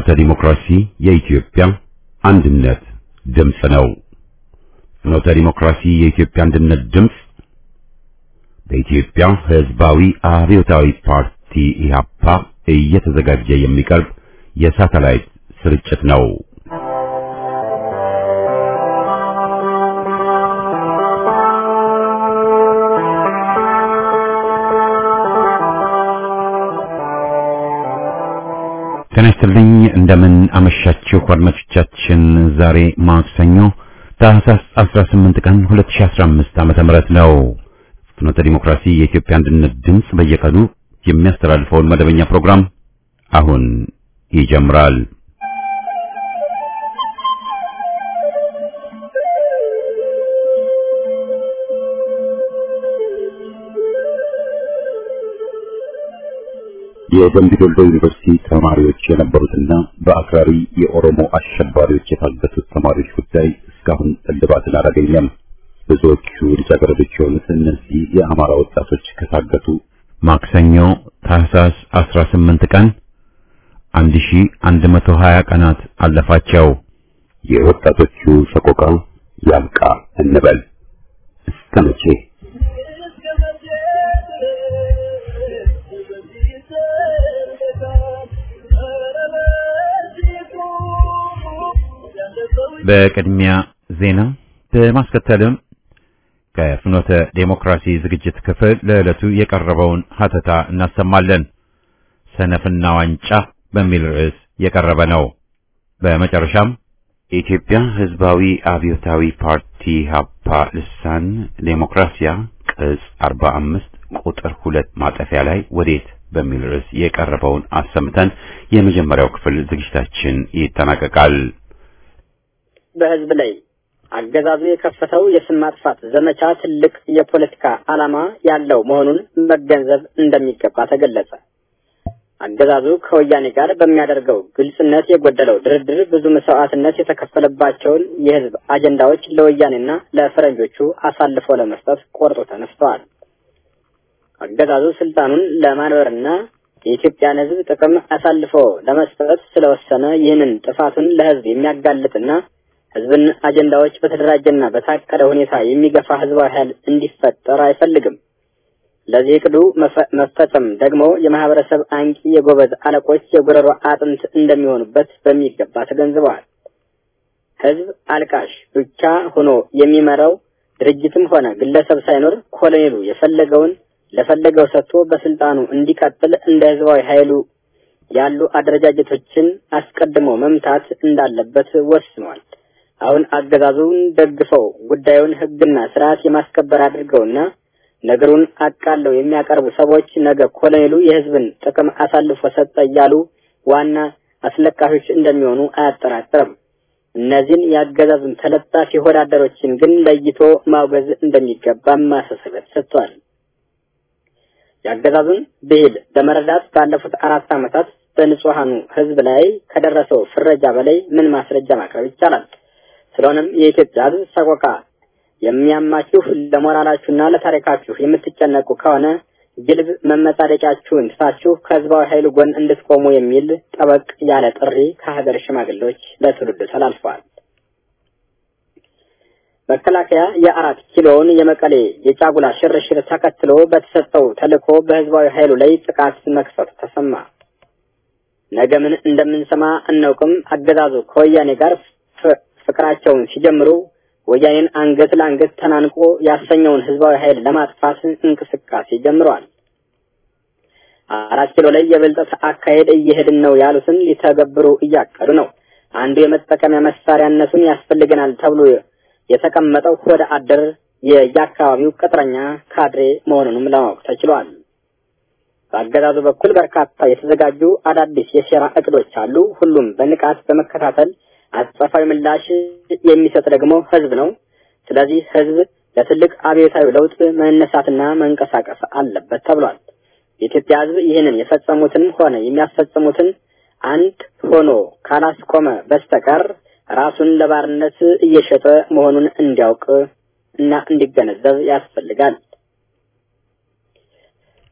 ፍኖተ ዲሞክራሲ የኢትዮጵያ አንድነት ድምፅ ነው። ፍኖተ ዲሞክራሲ የኢትዮጵያ አንድነት ድምፅ በኢትዮጵያ ሕዝባዊ አብዮታዊ ፓርቲ ኢህአፓ እየተዘጋጀ የሚቀርብ የሳተላይት ስርጭት ነው። ጤና ይስጥልኝ እንደምን አመሻችሁ አድማጮቻችን። ዛሬ ማክሰኞ ታህሳስ 18 ቀን 2015 ዓመተ ምህረት ነው። ፍኖተ ዲሞክራሲ የኢትዮጵያ አንድነት ድምፅ በየቀኑ የሚያስተላልፈውን መደበኛ ፕሮግራም አሁን ይጀምራል። የደምቢ ዶሎ ዩኒቨርሲቲ ተማሪዎች የነበሩትና በአክራሪ የኦሮሞ አሸባሪዎች የታገቱት ተማሪዎች ጉዳይ እስካሁን እልባትን አላገኘም። ብዙዎቹ ልጃገረዶች የሆኑት እነዚህ የአማራ ወጣቶች ከታገቱ ማክሰኞ ታህሳስ 18 ቀን 1120 ቀናት አለፋቸው። የወጣቶቹ ሰቆቃ ያብቃ እንበል እስከ መቼ? በቅድሚያ ዜና በማስከተልም ከፍኖተ ዴሞክራሲ ዝግጅት ክፍል ለዕለቱ የቀረበውን ሀተታ እናሰማለን። ሰነፍና ዋንጫ በሚል ርዕስ የቀረበ ነው። በመጨረሻም የኢትዮጵያ ሕዝባዊ አብዮታዊ ፓርቲ ሀፓ ልሳን ዴሞክራሲያ ቅጽ 45 ቁጥር ሁለት ማጠፊያ ላይ ወዴት በሚል ርዕስ የቀረበውን አሰምተን የመጀመሪያው ክፍል ዝግጅታችን ይጠናቀቃል። በህዝብ ላይ አገዛዙ የከፈተው የስም ማጥፋት ዘመቻ ትልቅ የፖለቲካ ዓላማ ያለው መሆኑን መገንዘብ እንደሚገባ ተገለጸ። አገዛዙ ከወያኔ ጋር በሚያደርገው ግልጽነት የጎደለው ድርድር ብዙ መስዋዕትነት የተከፈለባቸውን የህዝብ አጀንዳዎች ለወያኔና ለፈረንጆቹ አሳልፎ ለመስጠት ቆርጦ ተነስተዋል። አገዛዙ ስልጣኑን ለማንበርና የኢትዮጵያን ህዝብ ጥቅም አሳልፎ ለመስጠት ስለወሰነ ይህንን ጥፋቱን ለህዝብ የሚያጋልጥና ህዝብን አጀንዳዎች በተደራጀና በታቀደ ሁኔታ የሚገፋ ህዝባዊ ኃይል እንዲፈጠር አይፈልግም። ለዚህ እቅዱ መፈጸም ደግሞ የማህበረሰብ አንቂ የጎበዝ አለቆች የጉረሮ አጥንት እንደሚሆኑበት በሚገባ ተገንዝበዋል። ህዝብ አልቃሽ ብቻ ሆኖ የሚመራው ድርጅትም ሆነ ግለሰብ ሳይኖር ኮሎኔሉ የፈለገውን ለፈለገው ሰጥቶ በስልጣኑ እንዲቀጥል እንደ ህዝባዊ ኃይሉ ያሉ አደረጃጀቶችን አስቀድሞ መምታት እንዳለበት ወስኗል። አሁን አገዛዙን ደግፈው ጉዳዩን ህግና ስርዓት የማስከበር አድርገውና ነገሩን አቃለው የሚያቀርቡ ሰዎች ነገ ኮሎኔሉ የህዝብን ጥቅም አሳልፎ ሰጠ እያሉ ዋና አስለቃሾች እንደሚሆኑ አያጠራጥርም። እነዚህን የአገዛዙን ተለጣፊ ወዳደሮችን ግን ለይቶ ማውገዝ እንደሚገባ ማሳሰቢያ ሰጥቷል። የአገዛዙን ብሂል ለመረዳት ባለፉት አራት ዓመታት በንጹሐኑ ህዝብ ላይ ከደረሰው ፍረጃ በላይ ምን ማስረጃ ማቅረብ ይቻላል? ስለሆነም የኢትዮጵያ ህዝብ ሰቆቃ የሚያማችሁ ለሞራላችሁና ለታሪካችሁ የምትጨነቁ ከሆነ ግልብ መመጻደቂያችሁን ትታችሁ ከህዝባዊ ኃይሉ ጎን እንድትቆሙ የሚል ጠበቅ ያለ ጥሪ ከሀገር ሽማግሌዎች ለትውልዱ ተላልፈዋል። መከላከያ የአራት ኪሎውን የመቀሌ የጫጉላ ሽርሽር ተከትሎ በተሰጠው ተልዕኮ በህዝባዊ ኃይሉ ላይ ጥቃት መክፈቱ ተሰማ። ነገ ምን እንደምንሰማ አናውቅም። አገዛዙ ከወያኔ ጋር ፍቅራቸውን ሲጀምሩ ወያኔን አንገት ለአንገት ተናንቆ ያሰኘውን ህዝባዊ ኃይል ለማጥፋት እንቅስቃሴ ጀምረዋል። አራት ኪሎ ላይ የብልጠት አካሄድ እየሄድን ነው ያሉትን ሊተገብሩ እያቀዱ ነው። አንዱ የመጠቀሚያ መሳሪያነቱን ያስፈልገናል ተብሎ የተቀመጠው ወደ አደር የየአካባቢው ቅጥረኛ ካድሬ መሆኑንም ለማወቅ ተችሏል። በአገዛዙ በኩል በርካታ የተዘጋጁ አዳዲስ የሴራ እቅዶች አሉ። ሁሉም በንቃት በመከታተል አጸፋዊ ምላሽ የሚሰጥ ደግሞ ህዝብ ነው። ስለዚህ ህዝብ ለትልቅ አብዮታዊ ለውጥ መነሳትና መንቀሳቀስ አለበት ተብሏል። የኢትዮጵያ ህዝብ ይህንን የፈጸሙትን ሆነ የሚያስፈጽሙትን አንድ ሆኖ ካላስቆመ በስተቀር ራሱን ለባርነት እየሸጠ መሆኑን እንዲያውቅ እና እንዲገነዘብ ያስፈልጋል።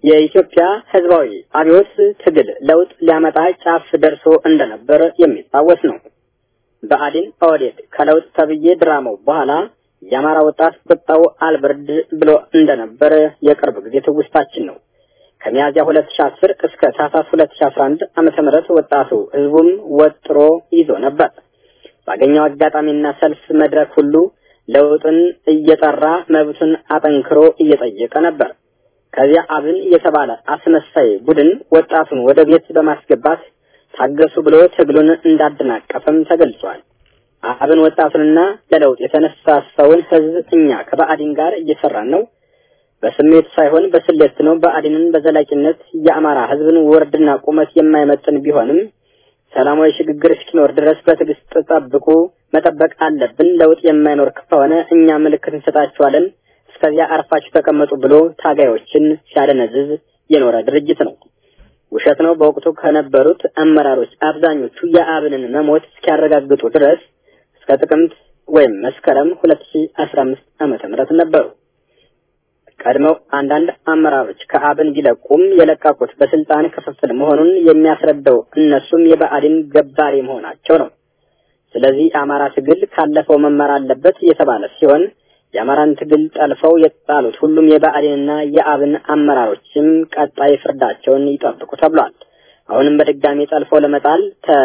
የኢትዮጵያ ህዝባዊ አብዮት ትግል ለውጥ ሊያመጣ ጫፍ ደርሶ እንደነበር የሚታወስ ነው። በአዲን ኦህዴድ ከለውጥ ተብዬ ድራማው በኋላ የአማራ ወጣት ቁጣው አልበርድ ብሎ እንደነበር የቅርብ ጊዜ ትውስታችን ነው። ከሚያዚያ 2010 እስከ ታህሳስ 2011 ዓመተ ምህረት ወጣቱ ህዝቡም ወጥሮ ይዞ ነበር። ባገኘው አጋጣሚና ሰልፍ መድረክ ሁሉ ለውጥን እየጠራ መብቱን አጠንክሮ እየጠየቀ ነበር። ከዚያ አብን የተባለ አስመሳይ ቡድን ወጣቱን ወደ ቤት በማስገባት ታገሱ ብሎ ትግሉን እንዳደናቀፈም ተገልጿል። አብን ወጣቱንና ለለውጥ የተነሳሳውን ህዝብ እኛ ከብአዴን ጋር እየሰራን ነው፣ በስሜት ሳይሆን በስሌት ነው። ብአዴንን በዘላቂነት የአማራ ህዝብን ወርድና ቁመት የማይመጥን ቢሆንም ሰላማዊ ሽግግር እስኪኖር ድረስ በትዕግስት ጠብቁ፣ መጠበቅ አለብን። ለውጥ የማይኖር ከሆነ እኛ ምልክት እንሰጣችኋለን፣ እስከዚያ አርፋችሁ ተቀመጡ ብሎ ታጋዮችን ሲያደነዝዝ የኖረ ድርጅት ነው። ውሸት ነው። በወቅቱ ከነበሩት አመራሮች አብዛኞቹ የአብንን መሞት እስኪያረጋግጡ ድረስ እስከ ጥቅምት ወይም መስከረም 2015 ዓመተ ምህረት ነበሩ። ቀድመው አንዳንድ አመራሮች ከአብን ቢለቁም የለቀቁት በስልጣን ክፍፍል መሆኑን የሚያስረዳው እነሱም የብአዴን ገባሪ መሆናቸው ነው። ስለዚህ የአማራ ትግል ካለፈው መማር አለበት የተባለ ሲሆን የአማራን ትግል ጠልፈው የጣሉት ሁሉም የብአዴንና የአብን አመራሮችም ቀጣይ ፍርዳቸውን ይጠብቁ ተብሏል። አሁንም በድጋሚ ጠልፈው ለመጣል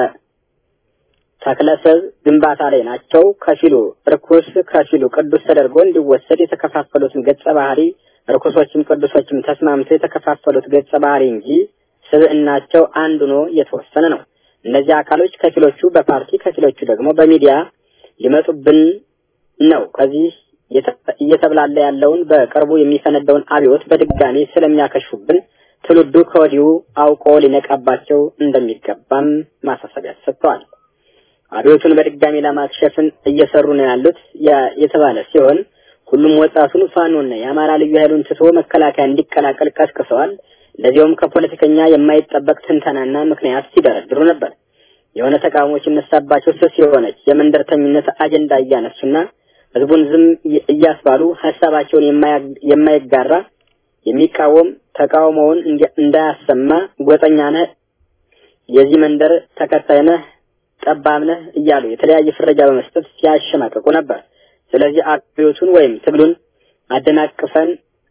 ተክለሰብ ግንባታ ላይ ናቸው። ከፊሉ ርኩስ ከፊሉ ቅዱስ ተደርጎ እንዲወሰድ የተከፋፈሉትን ገጸ ባህሪ ርኩሶችም ቅዱሶችም ተስማምተው የተከፋፈሉት ገጸ ባህሪ እንጂ ስብዕናቸው አንዱ ነው የተወሰነ ነው። እነዚህ አካሎች ከፊሎቹ በፓርቲ ከፊሎቹ ደግሞ በሚዲያ ሊመጡብን ነው። ከዚህ እየተብላለ ያለውን በቅርቡ የሚፈነዳውን አብዮት በድጋሚ ስለሚያከሹብን ትውልዱ ከወዲሁ አውቆ ሊነቃባቸው እንደሚገባም ማሳሰቢያ ሰጥተዋል። አብዮቱን በድጋሚ ለማክሸፍን እየሰሩ ነው ያሉት የተባለ ሲሆን ሁሉም ወጣቱን ፋኖና የአማራ ልዩ ኃይሉን ትቶ መከላከያ እንዲቀላቀል ቀስቅሰዋል። ለዚያውም ከፖለቲከኛ የማይጠበቅ ትንተናና ምክንያት ሲደረድሩ ነበር። የሆነ ተቃውሞች ይነሳባቸው ስስ የሆነች የመንደርተኝነት አጀንዳ እያነሱና ህዝቡን ዝም እያስባሉ ሀሳባቸውን የማይጋራ የሚቃወም ተቃውሞውን እንዳያሰማ ጎጠኛ ነህ፣ የዚህ መንደር ተከታይ ነህ ጠባብ ነህ እያሉ የተለያየ ፍረጃ በመስጠት ሲያሸማቀቁ ነበር። ስለዚህ አብዮቱን ወይም ትግሉን አደናቅፈን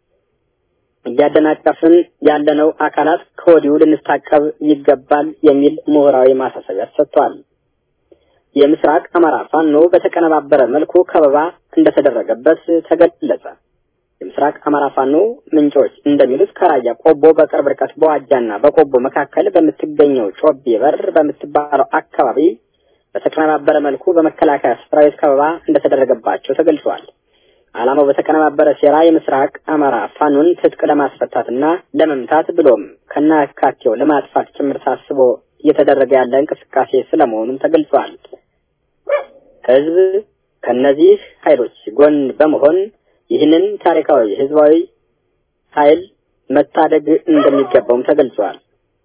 እያደናቀፍን ያለነው አካላት ከወዲሁ ልንታቀብ ይገባል የሚል ምሁራዊ ማሳሰቢያ ሰጥቷል። የምስራቅ አማራ ፋኖ በተቀነባበረ መልኩ ከበባ እንደተደረገበት ተገለጸ። የምስራቅ አማራ ፋኖ ምንጮች እንደሚሉት ከራያ ቆቦ በቅርብ ርቀት በዋጃና በቆቦ መካከል በምትገኘው ጮቤ በር በምትባለው አካባቢ በተቀነባበረ መልኩ በመከላከያ ሰራዊት ከበባ እንደተደረገባቸው ተገልጿል። ዓላማው በተቀነባበረ ሴራ የምስራቅ አማራ ፋኖን ትጥቅ ለማስፈታትና ለመምታት ብሎም ከናካቴው ለማጥፋት ጭምር ታስቦ እየተደረገ ያለ እንቅስቃሴ ስለመሆኑም ተገልጿል። ህዝብ ከነዚህ ኃይሎች ጎን በመሆን ይህንን ታሪካዊ ህዝባዊ ኃይል መታደግ እንደሚገባውም ተገልጿል።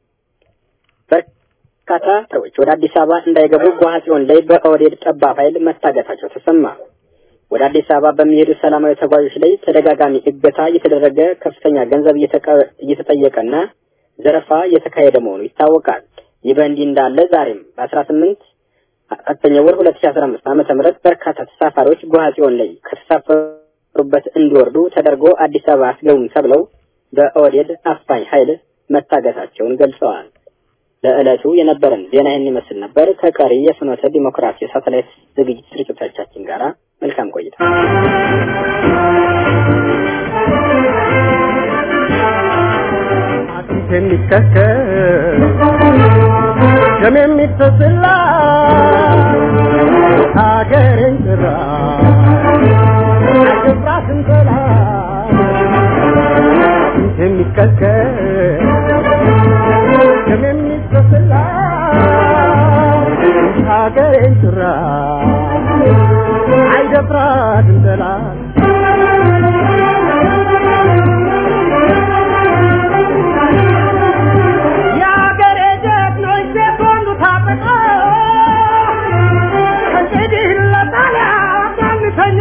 በርካታ ሰዎች ወደ አዲስ አበባ እንዳይገቡ ጓሃጽዮን ላይ በኦህዴድ ጠባብ ኃይል መታገታቸው ተሰማ። ወደ አዲስ አበባ በሚሄዱ ሰላማዊ ተጓዦች ላይ ተደጋጋሚ እገታ እየተደረገ ከፍተኛ ገንዘብ እየተጠየቀና ዘረፋ እየተካሄደ መሆኑ ይታወቃል። ይህ በእንዲህ እንዳለ ዛሬም በአስራ ስምንት አራተኛ ወር ሁለት ሺ አስራ አምስት ዓመተ ምህረት በርካታ ተሳፋሪዎች ጓሃጽዮን ላይ ከተሳፈሩበት እንዲወርዱ ተደርጎ አዲስ አበባ አስገቡም ተብለው በኦህዴድ አፋኝ ኃይል መታገታቸውን ገልጸዋል። ለዕለቱ የነበረን ዜና ይህን ይመስል ነበር። ከቀሪ የፍኖተ ዲሞክራሲ ሳተላይት ዝግጅት ስርጭቶቻችን ጋር መልካም ቆይታ። የሚከከል ደም የሚፈስላ ሀገሬን ጭራ አይገባትም ጠላት የሚከከል ደም የሚፈስላ ሀገሬን ጭራ አይደፍራትም ጠላት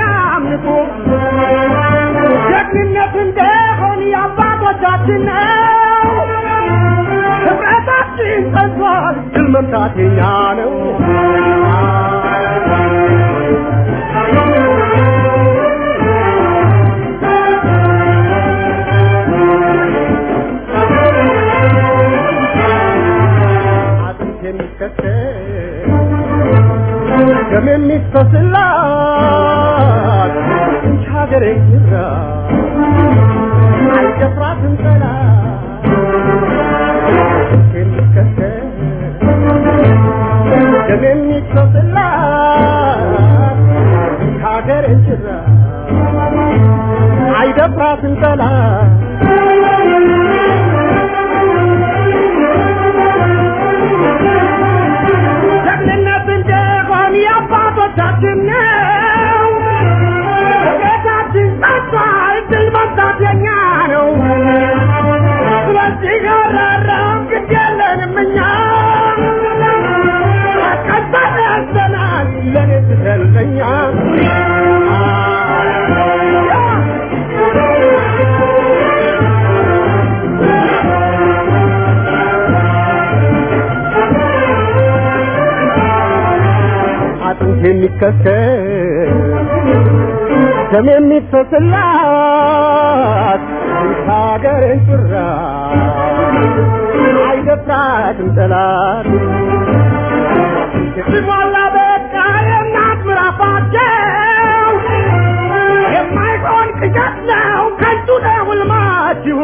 ጀግንነት እንደሆን የአባቶቻችን ነው። ሞታችን ጸንቷል፣ ድል መምታት የኛ ነው። አጥንት የሚከተል ደም የሚፈስላት እንጂ ሀገሬ ግራ አልደፍራትም ጠላት የሚከተል ደም የሚፈስላት ሀገሬ ጭራ አይደፍራትም ጠላት ጀግንነት እንደሆን የአባቶቻችን ነው። ቤታችን ጸጥቷል፣ ድል መምታት የኛ ነው። ስለዚህ ገረረም ግድ የለንም እኛ ቀጣይ ያዘናል ለኔ ትሰልፈኛ አጥንት የሚከሰል ደም የሚፈስላት ሀገርን ጭራ አይደፍራትም ጠላት ሲሞላ በቃ የእናት ምራፋቸው የማይሆን ቅዠት ነው ከንቱ ነው ሕልማችሁ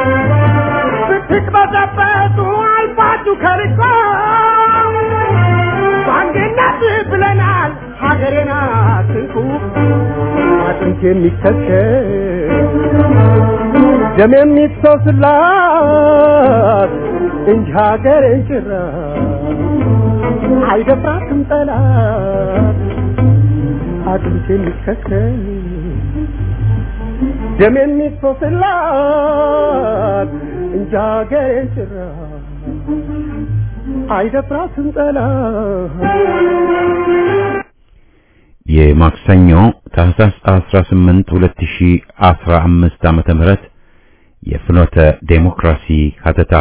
ስትቅበዘበዙ አልፋችሁ ከርቆ በአንድነት ብለናል ሀገሬን አትንኩ አጥንት የሚከተል ደም የሚፈስላት እንጂ ሀገሬን ጭራ አይደፍራትም ጠላት አጥንት የሚከተል ደም የሚፈስላት እንጂ ሀገሬን ጭራ አይደፍራትም ጠላት የማክሰኞ ታህሳስ 18 2015 ዓመተ ምህረት የፍኖተ ዴሞክራሲ ሀተታ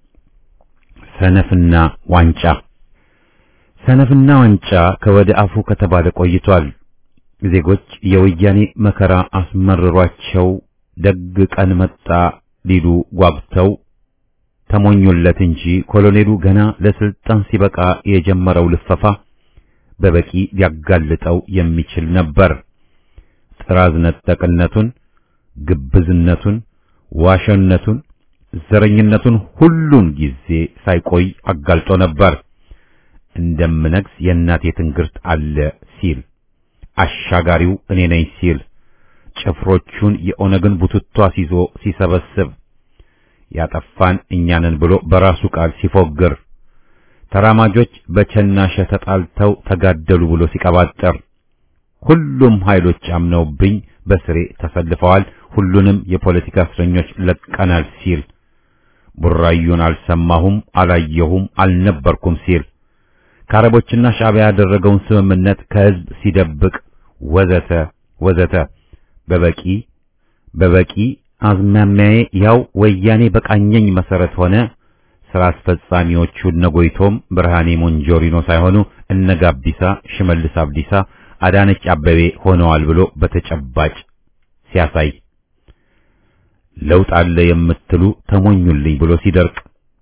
ሰነፍና ዋንጫ ሰነፍና ዋንጫ ከወደ አፉ ከተባለ ቆይቷል። ዜጎች የወያኔ መከራ አስመርሯቸው ደግ ቀን መጣ ሊሉ ጓጉተው ተሞኙለት እንጂ ኮሎኔሉ ገና ለስልጣን ሲበቃ የጀመረው ልፈፋ በበቂ ሊያጋልጠው የሚችል ነበር። ጥራዝ ነጠቅነቱን፣ ግብዝነቱን፣ ዋሸነቱን፣ ዘረኝነቱን ሁሉን ጊዜ ሳይቆይ አጋልጦ ነበር። እንደምነግስ የእናቴ ትንግርት አለ ሲል አሻጋሪው እኔ ነኝ ሲል ጭፍሮቹን የኦነግን ቡትቷ ሲዞ ሲሰበስብ ያጠፋን እኛንን ብሎ በራሱ ቃል ሲፎግር ተራማጆች በቸናሸ ተጣልተው ተጋደሉ ብሎ ሲቀባጠር ሁሉም ኃይሎች አምነውብኝ በስሬ ተሰልፈዋል፣ ሁሉንም የፖለቲካ እስረኞች ለቀናል ሲል ቡራዩን አልሰማሁም፣ አላየሁም፣ አልነበርኩም ሲል ከአረቦችና ሻዕቢያ ያደረገውን ስምምነት ከህዝብ ሲደብቅ ወዘተ ወዘተ በበቂ በበቂ አዝማሚያዬ ያው ወያኔ በቃኘኝ መሰረት ሆነ። ስራ አስፈጻሚዎቹ እነ ጎይቶም ብርሃኔ ሞንጆሪኖ ሳይሆኑ እነ ጋቢሳ፣ ሽመልስ አብዲሳ፣ አዳነች አበቤ ሆነዋል ብሎ በተጨባጭ ሲያሳይ ለውጥ አለ የምትሉ ተሞኙልኝ ብሎ ሲደርቅ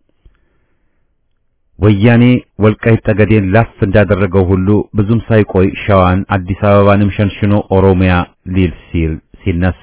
ወያኔ ወልቃይት ጠገዴን ላፍ እንዳደረገው ሁሉ ብዙም ሳይቆይ ሸዋን አዲስ አበባንም ሸንሽኖ ኦሮሚያ ሊል ሲል ሲነሳ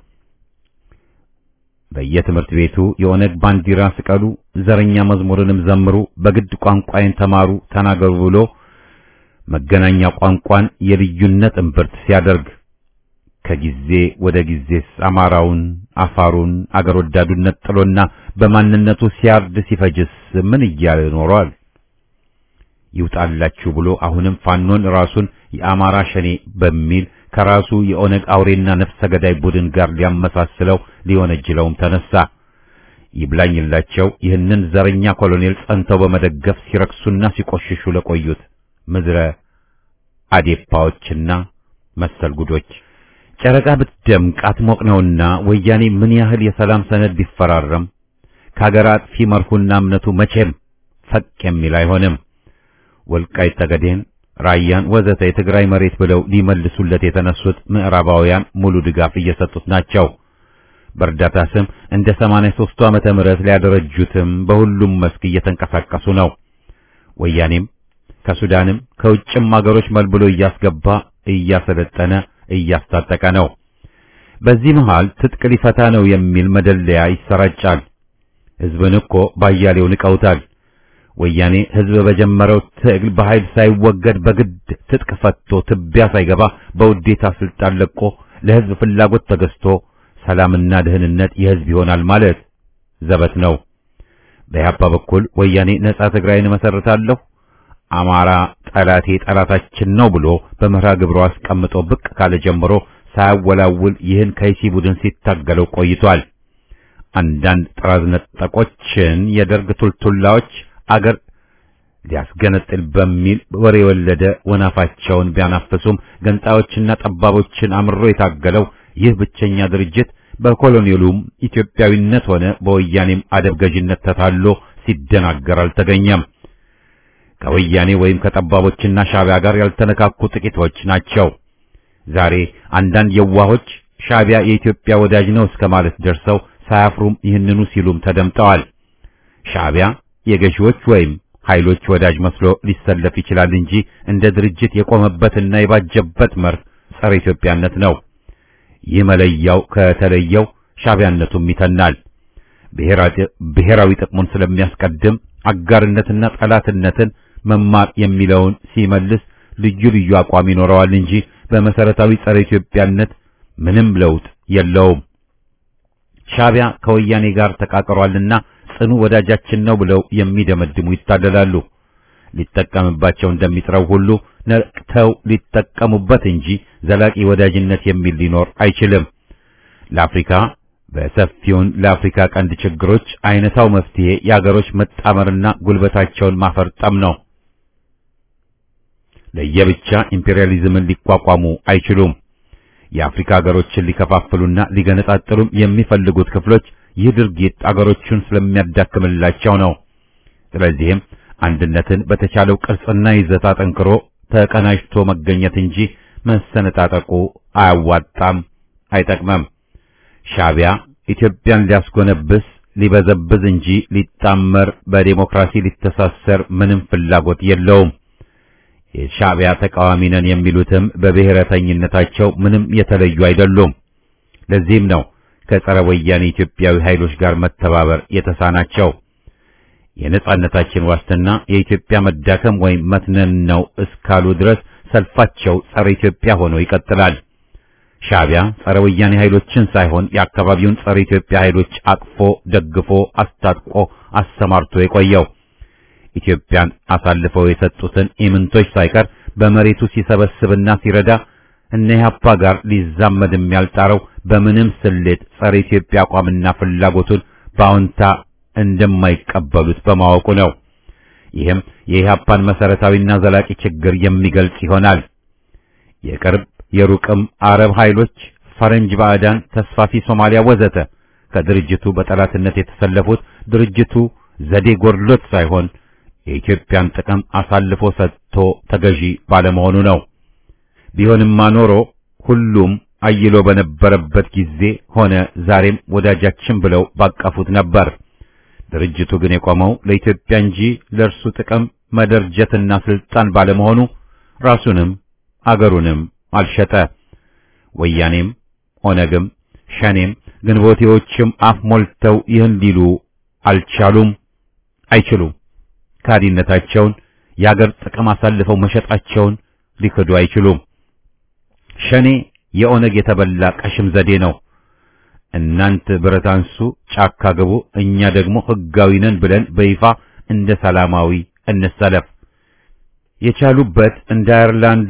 በየትምህርት ቤቱ የኦነግ ባንዲራ ስቀሉ፣ ዘረኛ መዝሙርንም ዘምሩ፣ በግድ ቋንቋይን ተማሩ፣ ተናገሩ ብሎ መገናኛ ቋንቋን የልዩነት እምብርት ሲያደርግ ከጊዜ ወደ ጊዜስ አማራውን፣ አፋሩን፣ አገር ወዳዱን ነጥሎና በማንነቱ ሲያርድ ሲፈጅስ ምን እያለ ኖሯል? ይውጣላችሁ ብሎ አሁንም ፋኖን ራሱን የአማራ ሸኔ በሚል ከራሱ የኦነግ አውሬና ነፍሰ ገዳይ ቡድን ጋር ሊያመሳስለው ሊወነጅለውም ተነሳ። ይብላኝላቸው ይህንን ዘረኛ ኮሎኔል ጸንተው በመደገፍ ሲረክሱና ሲቆሽሹ ለቆዩት ምድረ አዴፓዎችና መሰል ጉዶች ጨረቃ ብትደምቅ አትሞቅ ነውና ወያኔ ምን ያህል የሰላም ሰነድ ቢፈራረም ከሀገር አጥፊ መርሁና እምነቱ መቼም ፈቅ የሚል አይሆንም። ወልቃይት ጠገዴን፣ ራያን ወዘተ የትግራይ መሬት ብለው ሊመልሱለት የተነሱት ምዕራባውያን ሙሉ ድጋፍ እየሰጡት ናቸው። በእርዳታ ስም እንደ 83ቱ ዓመተ ምህረት ሊያደረጁትም በሁሉም መስክ እየተንቀሳቀሱ ነው። ወያኔም ከሱዳንም ከውጭም አገሮች መልብሎ እያስገባ እያሰለጠነ እያስታጠቀ ነው። በዚህ መሃል ትጥቅ ሊፈታ ነው የሚል መደለያ ይሰራጫል። ሕዝብን እኮ ባያሌው ንቀውታል። ወያኔ ሕዝብ በጀመረው ትግል በኃይል ሳይወገድ በግድ ትጥቅ ፈቶ ትቢያ ሳይገባ በውዴታ ስልጣን ለቆ ለሕዝብ ፍላጎት ተገዝቶ ሰላምና ደህንነት የሕዝብ ይሆናል ማለት ዘበት ነው። በኢህአፓ በኩል ወያኔ ነጻ ትግራይን መሰረታለሁ፣ አማራ ጠላቴ ጠላታችን ነው ብሎ በመርሃ ግብሩ አስቀምጦ ብቅ ካለ ጀምሮ ሳያወላውል ይህን ከይሲ ቡድን ሲታገለው ቆይቷል። አንዳንድ ጥራዝ ነጠቆችን የደርግ ቱልቱላዎች አገር ሊያስገነጥል በሚል ወሬ የወለደ ወናፋቸውን ቢያናፍሱም ገንጣዮችና ጠባቦችን አምሮ የታገለው ይህ ብቸኛ ድርጅት በኮሎኔሉም ኢትዮጵያዊነት ሆነ በወያኔም አደብ ገዥነት ተታሎ ሲደናገር አልተገኘም። ከወያኔ ወይም ከጠባቦችና ሻዕቢያ ጋር ያልተነካኩ ጥቂቶች ናቸው። ዛሬ አንዳንድ የዋሆች ሻዕቢያ የኢትዮጵያ ወዳጅ ነው እስከ ማለት ደርሰው ሳያፍሩም ይህንኑ ሲሉም ተደምጠዋል። ሻዕቢያ የገዢዎች ወይም ኃይሎች ወዳጅ መስሎ ሊሰለፍ ይችላል እንጂ እንደ ድርጅት የቆመበትና የባጀበት መርህ ጸረ ኢትዮጵያነት ነው። ይህ መለያው ከተለየው ሻዕቢያነቱም ይተናል። ብሔራዊ ጥቅሙን ስለሚያስቀድም አጋርነትና ጠላትነትን መማር የሚለውን ሲመልስ ልዩ ልዩ አቋም ይኖረዋል እንጂ በመሰረታዊ ጸረ ኢትዮጵያነት ምንም ለውጥ የለውም። ሻዕቢያ ከወያኔ ጋር ተቃቅሯልና ጽኑ ወዳጃችን ነው ብለው የሚደመድሙ ይታለላሉ። ሊጠቀምባቸው እንደሚጥረው ሁሉ ነቅተው ሊጠቀሙበት እንጂ ዘላቂ ወዳጅነት የሚል ሊኖር አይችልም። ለአፍሪካ በሰፊውን ለአፍሪካ ቀንድ ችግሮች አይነታው መፍትሄ የአገሮች መጣመርና ጉልበታቸውን ማፈርጠም ነው። ለየብቻ ኢምፔሪያሊዝምን ሊቋቋሙ አይችሉም። የአፍሪካ ሀገሮችን ሊከፋፍሉና ሊገነጣጥሉም የሚፈልጉት ክፍሎች ይህ ድርጊት አገሮቹን ስለሚያዳክምላቸው ነው። ስለዚህም አንድነትን በተቻለው ቅርጽና ይዘት አጠንክሮ ተቀናጅቶ መገኘት እንጂ መሰነጣጠቁ አያዋጣም፣ አይጠቅመም። ሻዕቢያ ኢትዮጵያን ሊያስጎነብስ ሊበዘብዝ እንጂ ሊጣመር በዴሞክራሲ ሊተሳሰር ምንም ፍላጎት የለውም። የሻዕቢያ ተቃዋሚ ነን የሚሉትም በብሔረተኝነታቸው ምንም የተለዩ አይደሉም። ለዚህም ነው ከጸረ ወያኔ ኢትዮጵያዊ ኃይሎች ጋር መተባበር የተሳናቸው። የነጻነታችን ዋስትና የኢትዮጵያ መዳከም ወይም መትነን ነው እስካሉ ድረስ ሰልፋቸው ጸረ ኢትዮጵያ ሆኖ ይቀጥላል። ሻዕቢያ ጸረ ወያኔ ኃይሎችን ሳይሆን የአካባቢውን ጸረ ኢትዮጵያ ኃይሎች አቅፎ ደግፎ አስታጥቆ አሰማርቶ የቆየው ኢትዮጵያን አሳልፈው የሰጡትን ኢምንቶች ሳይቀር በመሬቱ ሲሰበስብና ሲረዳ እነ ኢህአፓ ጋር ሊዛመድም ያልጣረው በምንም ስሌት ጸረ ኢትዮጵያ አቋምና ፍላጎቱን በአዎንታ እንደማይቀበሉት በማወቁ ነው። ይህም የኢህአፓን መሰረታዊና ዘላቂ ችግር የሚገልጽ ይሆናል። የቅርብ የሩቅም አረብ ኃይሎች፣ ፈረንጅ ባዕዳን፣ ተስፋፊ ሶማሊያ ወዘተ ከድርጅቱ በጠላትነት የተሰለፉት ድርጅቱ ዘዴ ጎድሎት ሳይሆን የኢትዮጵያን ጥቅም አሳልፎ ሰጥቶ ተገዢ ባለመሆኑ ነው። ቢሆንማ ኖሮ ሁሉም አይሎ በነበረበት ጊዜ ሆነ ዛሬም ወዳጃችን ብለው ባቀፉት ነበር። ድርጅቱ ግን የቆመው ለኢትዮጵያ እንጂ ለእርሱ ጥቅም መደርጀትና ስልጣን ባለመሆኑ ራሱንም አገሩንም አልሸጠ። ወያኔም ኦነግም ሸኔም ግንቦቴዎችም አፍ ሞልተው ይህን ሊሉ አልቻሉም፣ አይችሉም። ካዲነታቸውን የአገር ጥቅም አሳልፈው መሸጣቸውን ሊክዱ አይችሉም። ሸኔ የኦነግ የተበላ ቀሽም ዘዴ ነው። እናንት ብረት አንሱ፣ ጫካ ግቡ፣ እኛ ደግሞ ሕጋዊ ነን ብለን በይፋ እንደ ሰላማዊ እንሰለፍ። የቻሉበት እንደ አየርላንዱ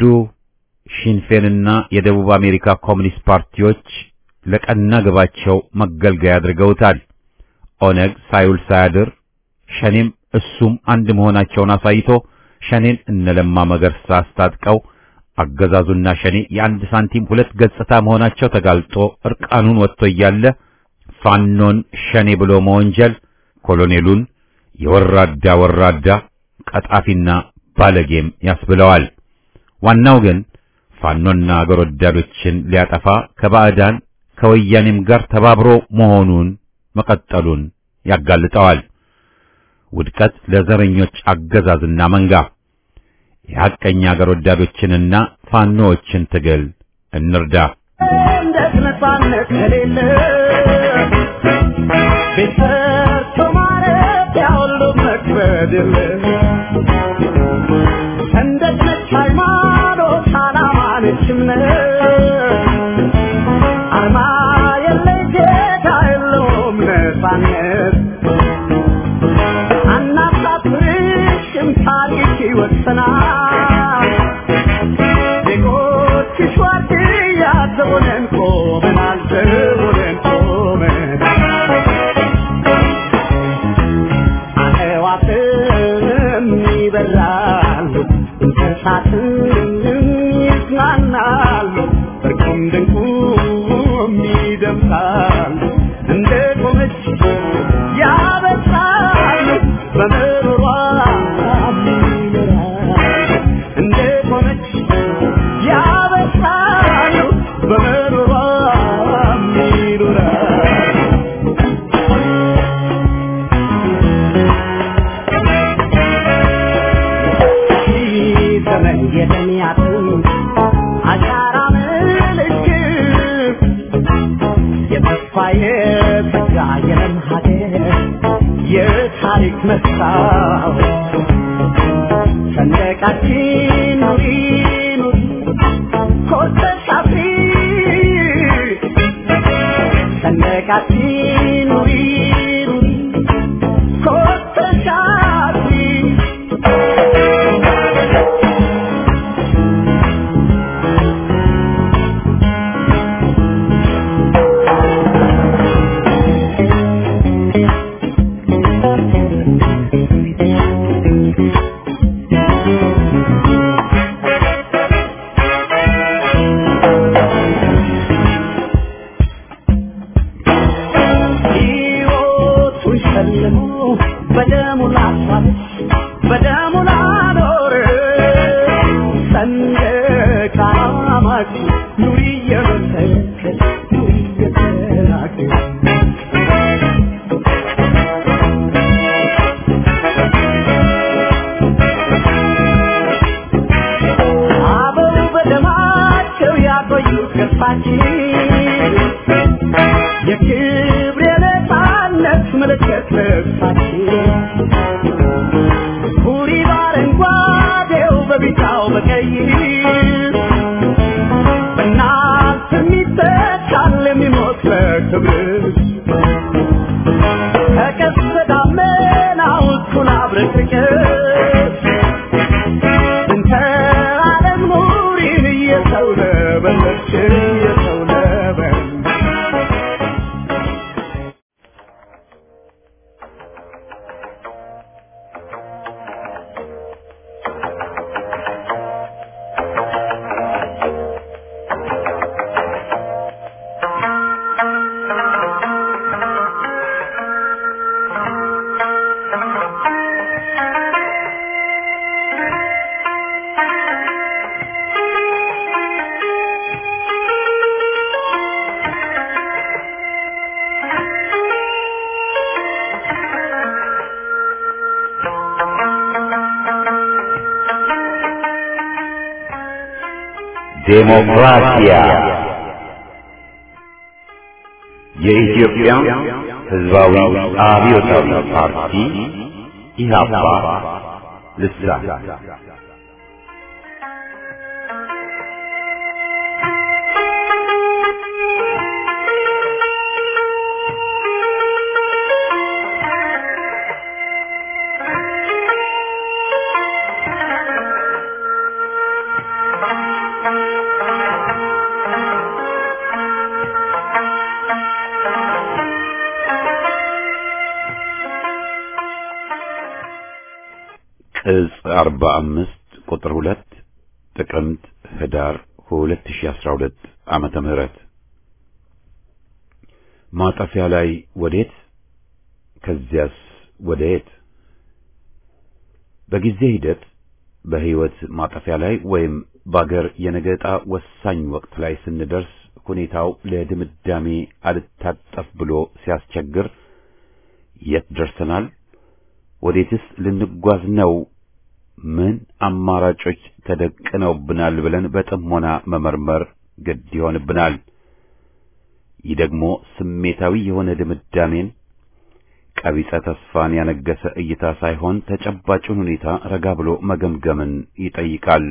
ሺንፌንና የደቡብ አሜሪካ ኮሚኒስት ፓርቲዎች ለቀና ግባቸው መገልገያ አድርገውታል። ኦነግ ሳይውል ሳያድር ሸኔም እሱም አንድ መሆናቸውን አሳይቶ ሸኔን እነለማ መገርሳ አስታጥቀው አገዛዙና ሸኔ የአንድ ሳንቲም ሁለት ገጽታ መሆናቸው ተጋልጦ እርቃኑን ወጥቶ እያለ ፋኖን ሸኔ ብሎ መወንጀል ኮሎኔሉን የወራዳ ወራዳ ቀጣፊና ባለጌም ያስብለዋል። ዋናው ግን ፋኖና አገር ወዳዶችን ሊያጠፋ ከባዕዳን ከወያኔም ጋር ተባብሮ መሆኑን መቀጠሉን ያጋልጠዋል። ውድቀት ለዘረኞች አገዛዝና መንጋ። የሐቀኛ አገር ወዳዶችንና ፋኖዎችን ትግል እንርዳ። እንዴት ነፃነት ከሌለ ቤት ሰርቶ ማለት ያሁሉ መክበድ የለ ሰንደቅ ነች ሃይማኖት ዓላማ ነች እምነት አርማ የለ ጌታ የለውም ነፃነት አናሳፍርሽም ታሪክ ይወሰናል ዜጎችሽ ዋርድያ ዘቦነን ቆመናል ዘቦነን ቆመናል አዕዋፍም ይበራሉ እንስሳትም ይዝናናሉ እርቁም ድንቁም ይደምቃሉ እንደ ቆመች ያበሳሉ በምሮሯ ይኖራሉ እንደ ቆመች ያበሳሉ በምሮሯ ይኖራሉ ዘመን የተሚያትን አሻራ ምልክት የተስፋ የተጋ የለም ሀገር የታሪክ መስታወት ሰንደቃችን ኑሪ ኑሪ ኮርተሽ አፍሪ ሰንደቃችን ኑሪ ኑሪ ኮርተሽ አፍሪ ሕይወቱን ሸልሞ በደሙ ላሳለች በደሙ ላኖር ሰንደቅ ዓላማች ኑሪ እየመሰከር ኑሪ እየተናገር አበው በደማቸው ያቆዩት ገጽታችን የክብር የነፃነት ምልክት ልብሳችን ሁሪ በአረንጓዴው በቢጫው በቀይ በእናንተ የሚተካል የሚሞት ለክብር ከቀስተ ደመናው እኩል አብረቅርቅስ እንተ ዓለም ኑሪን እየሰው ለበለች እየሰው ለበለች ዴሞክራሲያ የኢትዮጵያ ሕዝባዊ አብዮታዊ ፓርቲ ኢህአፓ ልሳን ቅጽ 45 ቁጥር 2 ጥቅምት ህዳር 2012 ዓመተ ምህረት ማጠፊያ ላይ ወዴት ከዚያስ ወደየት በጊዜ ሂደት በህይወት ማጠፊያ ላይ ወይም በአገር የነገ ዕጣ ወሳኝ ወቅት ላይ ስንደርስ ሁኔታው ለድምዳሜ አልታጠፍ ብሎ ሲያስቸግር የት ደርሰናል? ወዴትስ ልንጓዝ ነው? ምን አማራጮች ተደቅነውብናል ብለን በጥሞና መመርመር ግድ ይሆንብናል። ይህ ደግሞ ስሜታዊ የሆነ ድምዳሜን ቀቢጸ ተስፋን ያነገሰ እይታ ሳይሆን ተጨባጩን ሁኔታ ረጋ ብሎ መገምገምን ይጠይቃል።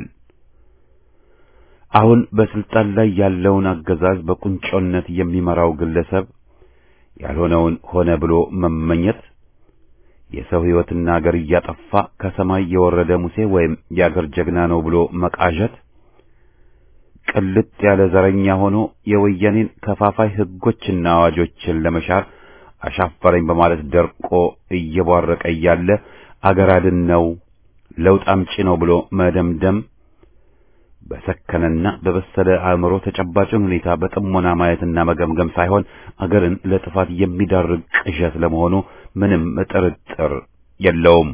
አሁን በስልጣን ላይ ያለውን አገዛዝ በቁንጮነት የሚመራው ግለሰብ ያልሆነውን ሆነ ብሎ መመኘት፣ የሰው ሕይወትና አገር እያጠፋ ከሰማይ የወረደ ሙሴ ወይም የአገር ጀግና ነው ብሎ መቃዠት፣ ቅልጥ ያለ ዘረኛ ሆኖ የወያኔን ከፋፋይ ሕጎችና አዋጆችን ለመሻር አሻፈረኝ በማለት ደርቆ እየቧረቀ እያለ አገር አድን ነው ለውጥ አምጪ ነው ብሎ መደምደም በሰከነና በበሰለ አእምሮ ተጨባጭን ሁኔታ በጥሞና ማየትና መገምገም ሳይሆን አገርን ለጥፋት የሚዳርግ ቅዠት ለመሆኑ ምንም ጥርጥር የለውም።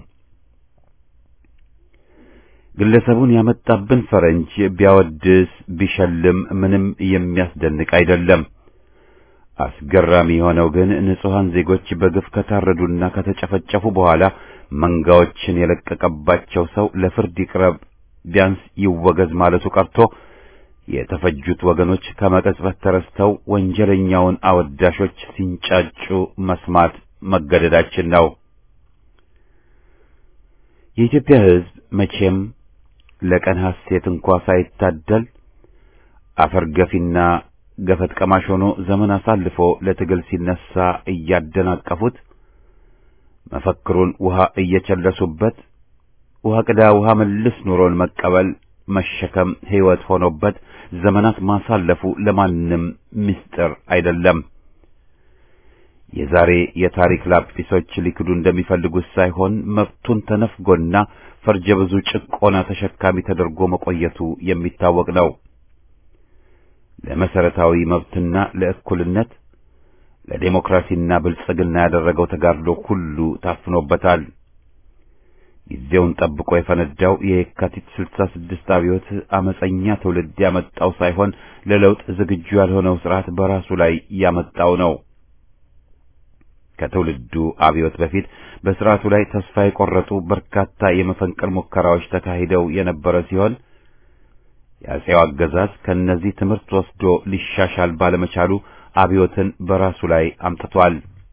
ግለሰቡን ያመጣብን ፈረንጅ ቢያወድስ ቢሸልም ምንም የሚያስደንቅ አይደለም። አስገራሚ የሆነው ግን ንጹሐን ዜጎች በግፍ ከታረዱና ከተጨፈጨፉ በኋላ መንጋዎችን የለቀቀባቸው ሰው ለፍርድ ይቅረብ ቢያንስ ይወገዝ ማለቱ ቀርቶ የተፈጁት ወገኖች ከመቀጽበት ተረስተው ወንጀለኛውን አወዳሾች ሲንጫጩ መስማት መገደዳችን ነው። የኢትዮጵያ ሕዝብ መቼም ለቀን ሐሴት እንኳ ሳይታደል አፈር ገፊና ገፈት ቀማሽ ሆኖ ዘመን አሳልፎ ለትግል ሲነሳ እያደናቀፉት መፈክሩን ውሃ እየቸለሱበት ውሃ ቅዳ ውሃ መልስ ኑሮን መቀበል መሸከም ሕይወት ሆኖበት ዘመናት ማሳለፉ ለማንም ምስጢር አይደለም። የዛሬ የታሪክ ላጲሶች ሊክዱ እንደሚፈልጉት ሳይሆን መብቱን ተነፍጎና ፈርጀ ብዙ ጭቆና ተሸካሚ ተደርጎ መቆየቱ የሚታወቅ ነው። ለመሰረታዊ መብትና ለእኩልነት ለዴሞክራሲና ብልጽግና ያደረገው ተጋድሎ ሁሉ ታፍኖበታል። ጊዜውን ጠብቆ የፈነዳው የየካቲት ስልሳ ስድስት አብዮት አመፀኛ ትውልድ ያመጣው ሳይሆን ለለውጥ ዝግጁ ያልሆነው ስርዓት በራሱ ላይ ያመጣው ነው። ከትውልዱ አብዮት በፊት በስርዓቱ ላይ ተስፋ የቆረጡ በርካታ የመፈንቅል ሙከራዎች ተካሂደው የነበረ ሲሆን የአፄው አገዛዝ ከእነዚህ ትምህርት ወስዶ ሊሻሻል ባለመቻሉ አብዮትን በራሱ ላይ አምጥቷል።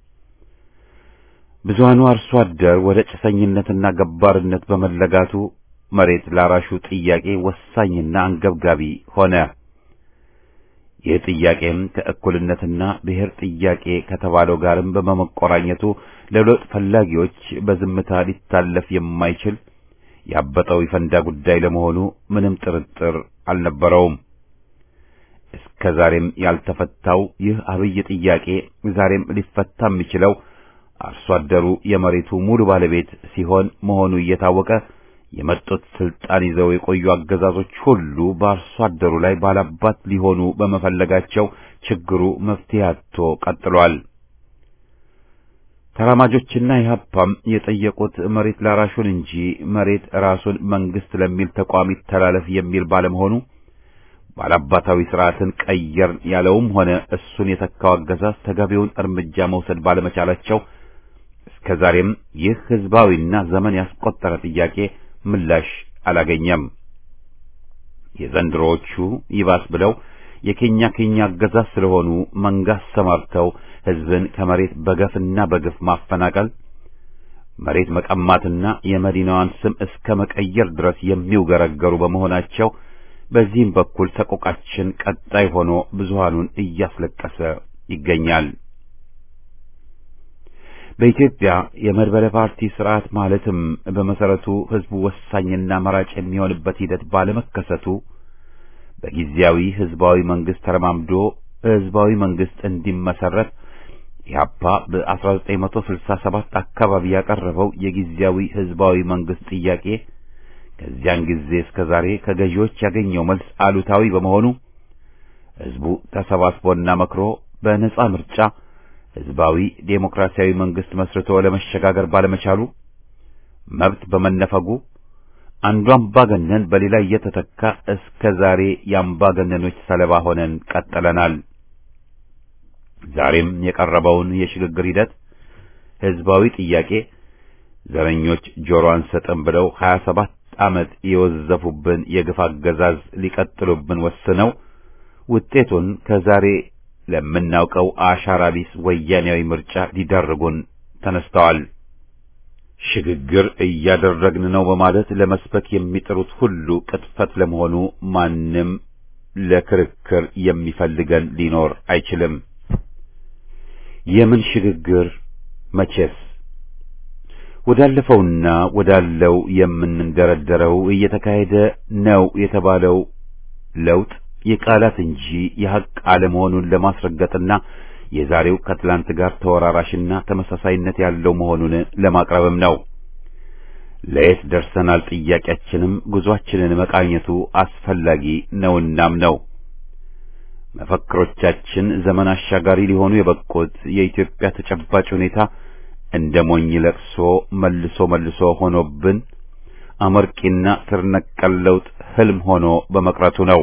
ብዙሃኑ አርሶ አደር ወደ ጭሰኝነትና ገባርነት በመለጋቱ መሬት ላራሹ ጥያቄ ወሳኝና አንገብጋቢ ሆነ። ይህ ጥያቄም ከእኩልነትና ብሔር ጥያቄ ከተባለው ጋርም በመቆራኘቱ ለለውጥ ፈላጊዎች በዝምታ ሊታለፍ የማይችል ያበጠው ይፈንዳ ጉዳይ ለመሆኑ ምንም ጥርጥር አልነበረውም። እስከ ዛሬም ያልተፈታው ይህ አብይ ጥያቄ ዛሬም ሊፈታ የሚችለው አርሶ አደሩ የመሬቱ ሙሉ ባለቤት ሲሆን መሆኑ እየታወቀ የመጡት ስልጣን ይዘው የቆዩ አገዛዞች ሁሉ በአርሶ አደሩ ላይ ባላባት ሊሆኑ በመፈለጋቸው ችግሩ መፍትሄ አጥቶ ቀጥሏል። ተራማጆችና ኢህአፓም የጠየቁት መሬት ላራሹን እንጂ መሬት ራሱን መንግስት ለሚል ተቋም ይተላለፍ የሚል ባለመሆኑ ባላባታዊ ስርዓትን ቀየር ያለውም ሆነ እሱን የተካው አገዛዝ ተገቢውን እርምጃ መውሰድ ባለመቻላቸው እስከ ዛሬም ይህ ህዝባዊና ዘመን ያስቆጠረ ጥያቄ ምላሽ አላገኘም። የዘንድሮዎቹ ይባስ ብለው የኬኛ ኬኛ አገዛዝ ስለሆኑ መንጋ አሰማርተው ህዝብን ከመሬት በገፍና በግፍ ማፈናቀል፣ መሬት መቀማትና የመዲናዋን ስም እስከ መቀየር ድረስ የሚውገረገሩ በመሆናቸው በዚህም በኩል ሰቆቃችን ቀጣይ ሆኖ ብዙሃኑን እያስለቀሰ ይገኛል። በኢትዮጵያ የመድበለ ፓርቲ ስርዓት ማለትም በመሰረቱ ህዝቡ ወሳኝና መራጭ የሚሆንበት ሂደት ባለመከሰቱ በጊዜያዊ ህዝባዊ መንግስት ተረማምዶ ህዝባዊ መንግስት እንዲመሰረት ኢህአፓ በ1967 አካባቢ ያቀረበው የጊዜያዊ ህዝባዊ መንግስት ጥያቄ ከዚያን ጊዜ እስከ ዛሬ ከገዢዎች ያገኘው መልስ አሉታዊ በመሆኑ ህዝቡ ተሰባስቦና መክሮ በነጻ ምርጫ ህዝባዊ ዴሞክራሲያዊ መንግስት መስርቶ ለመሸጋገር ባለመቻሉ መብት በመነፈጉ አንዱ አምባገነን በሌላ እየተተካ እስከ ዛሬ የአምባገነኖች ሰለባ ሆነን ቀጥለናል። ዛሬም የቀረበውን የሽግግር ሂደት ህዝባዊ ጥያቄ ዘረኞች ጆሮ አንሰጥም ብለው 27 ዓመት የወዘፉብን የግፍ አገዛዝ ሊቀጥሉብን ወስነው ውጤቱን ከዛሬ ለምናውቀው አሻራ ቢስ ወያኔያዊ ምርጫ ሊዳርጉን ተነስተዋል። ሽግግር እያደረግን ነው በማለት ለመስበክ የሚጥሩት ሁሉ ቅጥፈት ለመሆኑ ማንም ለክርክር የሚፈልገን ሊኖር አይችልም። የምን ሽግግር መቼስ ወዳለፈውና ወዳለው የምንደረደረው እየተካሄደ ነው የተባለው ለውጥ የቃላት እንጂ የሐቅ አለመሆኑን ለማስረገጥና የዛሬው ከትላንት ጋር ተወራራሽና ተመሳሳይነት ያለው መሆኑን ለማቅረብም ነው። ለየት ደርሰናል ጥያቄያችንም ጉዟችንን መቃኘቱ አስፈላጊ ነውናም ነው። መፈክሮቻችን ዘመን አሻጋሪ ሊሆኑ የበቁት የኢትዮጵያ ተጨባጭ ሁኔታ እንደ ሞኝ ለቅሶ መልሶ መልሶ ሆኖብን አመርቂና ስር ነቀል ለውጥ ህልም ሆኖ በመቅረቱ ነው።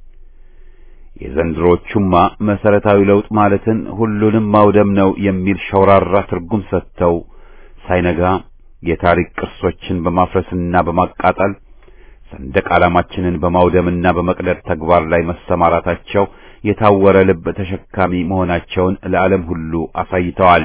የዘንድሮቹማ መሰረታዊ ለውጥ ማለትን ሁሉንም ማውደም ነው የሚል ሸውራራ ትርጉም ሰጥተው ሳይነጋ የታሪክ ቅርሶችን በማፍረስና በማቃጠል ሰንደቅ ዓላማችንን በማውደምና በመቅደድ ተግባር ላይ መሰማራታቸው የታወረ ልብ ተሸካሚ መሆናቸውን ለዓለም ሁሉ አሳይተዋል።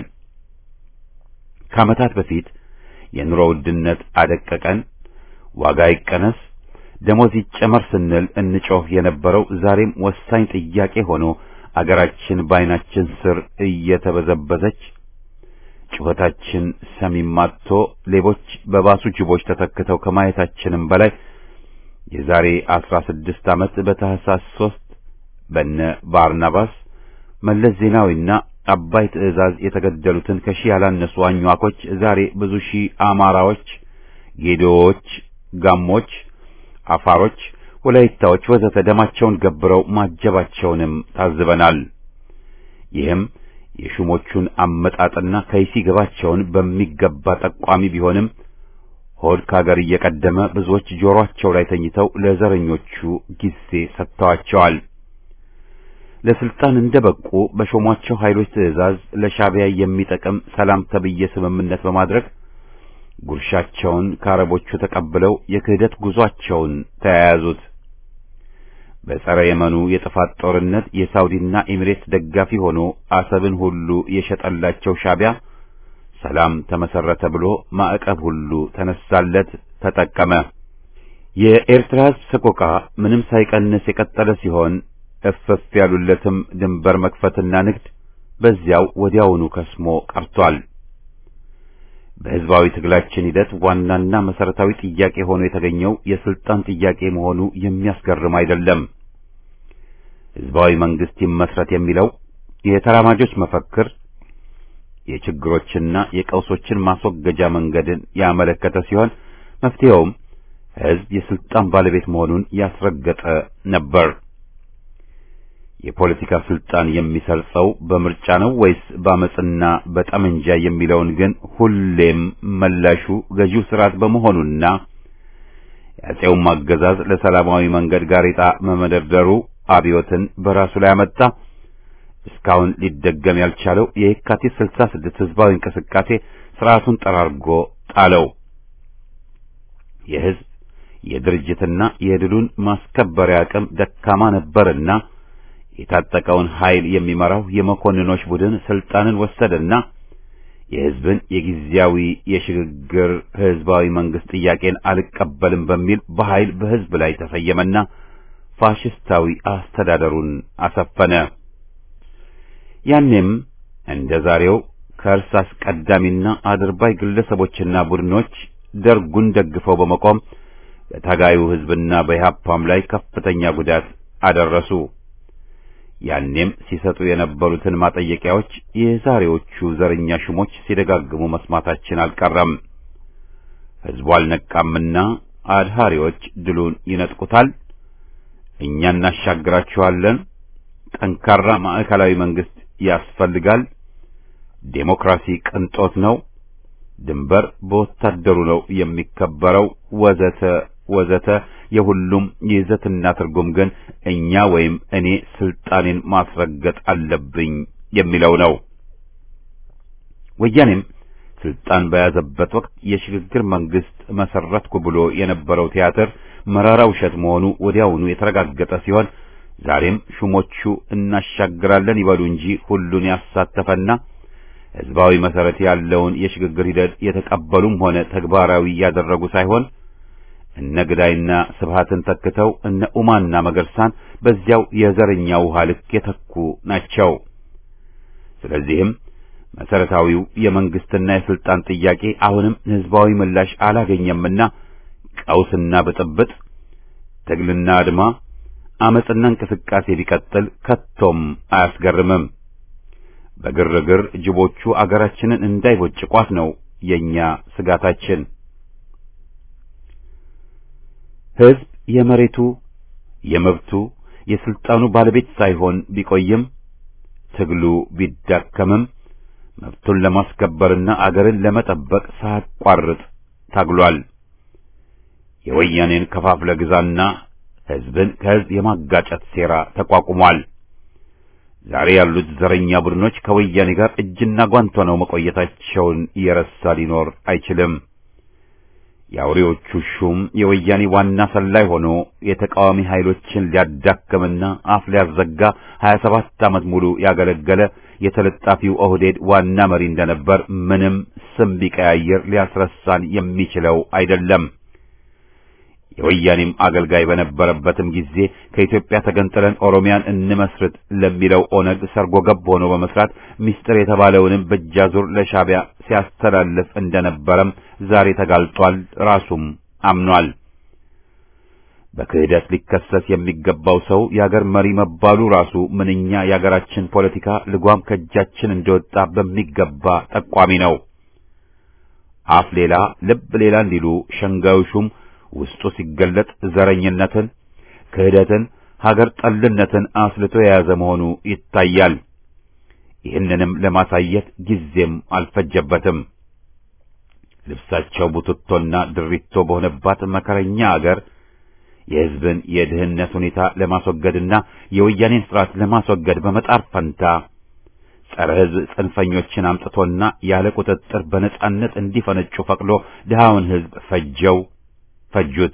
ከዓመታት በፊት የኑሮ ውድነት አደቀቀን፣ ዋጋ ይቀነስ፣ ደሞዝ ይጨመር ስንል እንጮህ የነበረው ዛሬም ወሳኝ ጥያቄ ሆኖ አገራችን በዓይናችን ስር እየተበዘበዘች ጩኸታችን ሰሚም አጥቶ ሌቦች በባሱ ጅቦች ተተክተው ከማየታችንም በላይ የዛሬ አስራ ስድስት ዓመት በታህሳስ ሦስት በነ ባርናባስ መለስ ዜናዊና አባይ ትዕዛዝ የተገደሉትን ከሺህ ያላነሱ አኟኮች ዛሬ ብዙ ሺህ አማራዎች፣ ጌዶዎች፣ ጋሞች፣ አፋሮች፣ ወላይታዎች ወዘተ ደማቸውን ገብረው ማጀባቸውንም ታዝበናል። ይህም የሹሞቹን አመጣጥና ከይሲ ገባቸውን በሚገባ ጠቋሚ ቢሆንም ሆድ ካገር እየቀደመ ብዙዎች ጆሮአቸው ላይ ተኝተው ለዘረኞቹ ጊዜ ሰጥተዋቸዋል። ለስልጣን እንደበቁ በሾሟቸው ኃይሎች ትዕዛዝ ለሻዕቢያ የሚጠቅም ሰላም ተብዬ ስምምነት በማድረግ ጉርሻቸውን ከአረቦቹ ተቀብለው የክህደት ጉዟቸውን ተያያዙት። በጸረ የመኑ የጥፋት ጦርነት የሳውዲና ኤሚሬት ደጋፊ ሆኖ አሰብን ሁሉ የሸጠላቸው ሻዕቢያ ሰላም ተመሰረተ ብሎ ማዕቀብ ሁሉ ተነሳለት፣ ተጠቀመ። የኤርትራ ሕዝብ ሰቆቃ ምንም ሳይቀንስ የቀጠለ ሲሆን እፍፍ ያሉለትም ድንበር መክፈትና ንግድ በዚያው ወዲያውኑ ከስሞ ቀርቷል። በሕዝባዊ ትግላችን ሂደት ዋናና መሰረታዊ ጥያቄ ሆኖ የተገኘው የስልጣን ጥያቄ መሆኑ የሚያስገርም አይደለም። ሕዝባዊ መንግስት ይመስረት የሚለው የተራማጆች መፈክር የችግሮችና የቀውሶችን ማስወገጃ መንገድን ያመለከተ ሲሆን መፍትሄውም ሕዝብ የስልጣን ባለቤት መሆኑን ያስረገጠ ነበር። የፖለቲካ ስልጣን የሚሰርጸው በምርጫ ነው ወይስ በአመጽና በጠመንጃ የሚለውን ግን ሁሌም መላሹ ገዢው ስርዓት በመሆኑና የአፄውም አገዛዝ ለሰላማዊ መንገድ ጋሬጣ መመደርደሩ አብዮትን በራሱ ላይ አመጣ። እስካሁን ሊደገም ያልቻለው የየካቲት 66 ህዝባዊ እንቅስቃሴ ስርዓቱን ጠራርጎ ጣለው። የህዝብ የድርጅትና የድሉን ማስከበሪያ አቅም ደካማ ነበርና የታጠቀውን ኃይል የሚመራው የመኮንኖች ቡድን ስልጣንን ወሰደና የህዝብን የጊዜያዊ የሽግግር ህዝባዊ መንግስት ጥያቄን አልቀበልም በሚል በኃይል በህዝብ ላይ ተሰየመና ፋሽስታዊ አስተዳደሩን አሰፈነ። ያኔም እንደ ዛሬው ከእርስ አስቀዳሚና አድርባይ ግለሰቦችና ቡድኖች ደርጉን ደግፈው በመቆም በታጋዩ ህዝብና በኢህአፓም ላይ ከፍተኛ ጉዳት አደረሱ። ያኔም ሲሰጡ የነበሩትን ማጠየቂያዎች የዛሬዎቹ ዘረኛ ሹሞች ሲደጋግሙ መስማታችን አልቀረም። ህዝቡ አልነቃምና አድሃሪዎች ድሉን ይነጥቁታል። እኛ እናሻግራችኋለን። ጠንካራ ማዕከላዊ መንግስት ያስፈልጋል። ዴሞክራሲ ቅንጦት ነው። ድንበር በወታደሩ ነው የሚከበረው፣ ወዘተ ወዘተ የሁሉም ይዘትና ትርጉም ግን እኛ ወይም እኔ ስልጣኔን ማስረገጥ አለብኝ የሚለው ነው። ወያኔም ስልጣን በያዘበት ወቅት የሽግግር መንግስት መሰረትኩ ብሎ የነበረው ቲያትር መራራ ውሸት መሆኑ ወዲያውኑ የተረጋገጠ ሲሆን ዛሬም ሹሞቹ እናሻግራለን ይበሉ እንጂ ሁሉን ያሳተፈና ህዝባዊ መሰረት ያለውን የሽግግር ሂደት የተቀበሉም ሆነ ተግባራዊ ያደረጉ ሳይሆን እነ ግዳይና ስብሃትን ተክተው እነ ኡማና መገርሳን በዚያው የዘረኛ ውሃ ልክ የተኩ ናቸው። ስለዚህም መሰረታዊው የመንግስትና የስልጣን ጥያቄ አሁንም ህዝባዊ ምላሽ አላገኘምና ቀውስና ብጥብጥ፣ ትግልና አድማ፣ አመጽና እንቅስቃሴ ቢቀጥል ከቶም አያስገርምም። በግርግር ጅቦቹ አገራችንን እንዳይቦጭቋት ነው የኛ ስጋታችን። ህዝብ የመሬቱ የመብቱ የስልጣኑ ባለቤት ሳይሆን ቢቆይም ትግሉ ቢዳከምም መብቱን ለማስከበርና አገርን ለመጠበቅ ሳያቋርጥ ታግሏል። የወያኔን ከፋፍለ ግዛና ህዝብን ከህዝብ የማጋጨት ሴራ ተቋቁሟል። ዛሬ ያሉት ዘረኛ ቡድኖች ከወያኔ ጋር እጅና ጓንት ሆነው መቆየታቸውን እየረሳ ሊኖር አይችልም። የአውሬዎቹ ሹም የወያኔ ዋና ሰላይ ሆኖ የተቃዋሚ ኃይሎችን ሊያዳክምና አፍ ሊያዘጋ 27 ዓመት ሙሉ ያገለገለ የተለጣፊው ኦህዴድ ዋና መሪ እንደነበር ምንም ስም ቢቀያየር ሊያስረሳን የሚችለው አይደለም። የወያኔም አገልጋይ በነበረበትም ጊዜ ከኢትዮጵያ ተገንጥለን ኦሮሚያን እንመስርት ለሚለው ኦነግ ሰርጎ ገብ ሆኖ በመስራት ሚስጥር የተባለውንም በእጃዙር ለሻዕቢያ ሲያስተላልፍ እንደነበረም ዛሬ ተጋልጧል። ራሱም አምኗል። በክህደት ሊከሰስ የሚገባው ሰው የአገር መሪ መባሉ ራሱ ምንኛ የአገራችን ፖለቲካ ልጓም ከእጃችን እንደወጣ በሚገባ ጠቋሚ ነው። አፍ ሌላ ልብ ሌላ እንዲሉ ሸንጋዩ ሹም ውስጡ ሲገለጥ ዘረኝነትን፣ ክህደትን፣ ሀገር ጠልነትን አስልቶ የያዘ መሆኑ ይታያል። ይህንንም ለማሳየት ጊዜም አልፈጀበትም። ልብሳቸው ቡትቶና ድሪቶ በሆነባት መከረኛ አገር የሕዝብን የድህነት ሁኔታ ለማስወገድና የወያኔን ስርዓት ለማስወገድ በመጣር ፈንታ ጸረ ሕዝብ ጽንፈኞችን አምጥቶና ያለ ቁጥጥር በነጻነት እንዲፈነጩ ፈቅዶ ድሃውን ሕዝብ ፈጀው ፈጁት።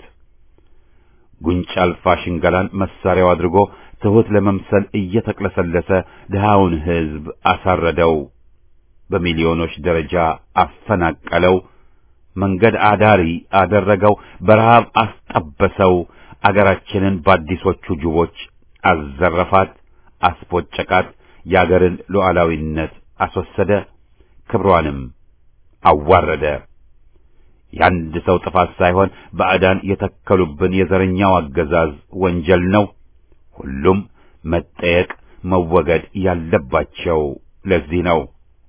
ጉንጭ አልፋ ሽንገላን መሳሪያው አድርጎ ትሑት ለመምሰል እየተቅለሰለሰ ድሃውን ሕዝብ አሳረደው። በሚሊዮኖች ደረጃ አፈናቀለው። መንገድ አዳሪ አደረገው። በረሃብ አስጠበሰው። አገራችንን በአዲሶቹ ጅቦች አዘረፋት፣ አስቦጨቃት። የአገርን ሉዓላዊነት አስወሰደ፣ ክብሯንም አዋረደ። የአንድ ሰው ጥፋት ሳይሆን ባዕዳን የተከሉብን የዘረኛው አገዛዝ ወንጀል ነው። ሁሉም መጠየቅ መወገድ ያለባቸው ለዚህ ነው።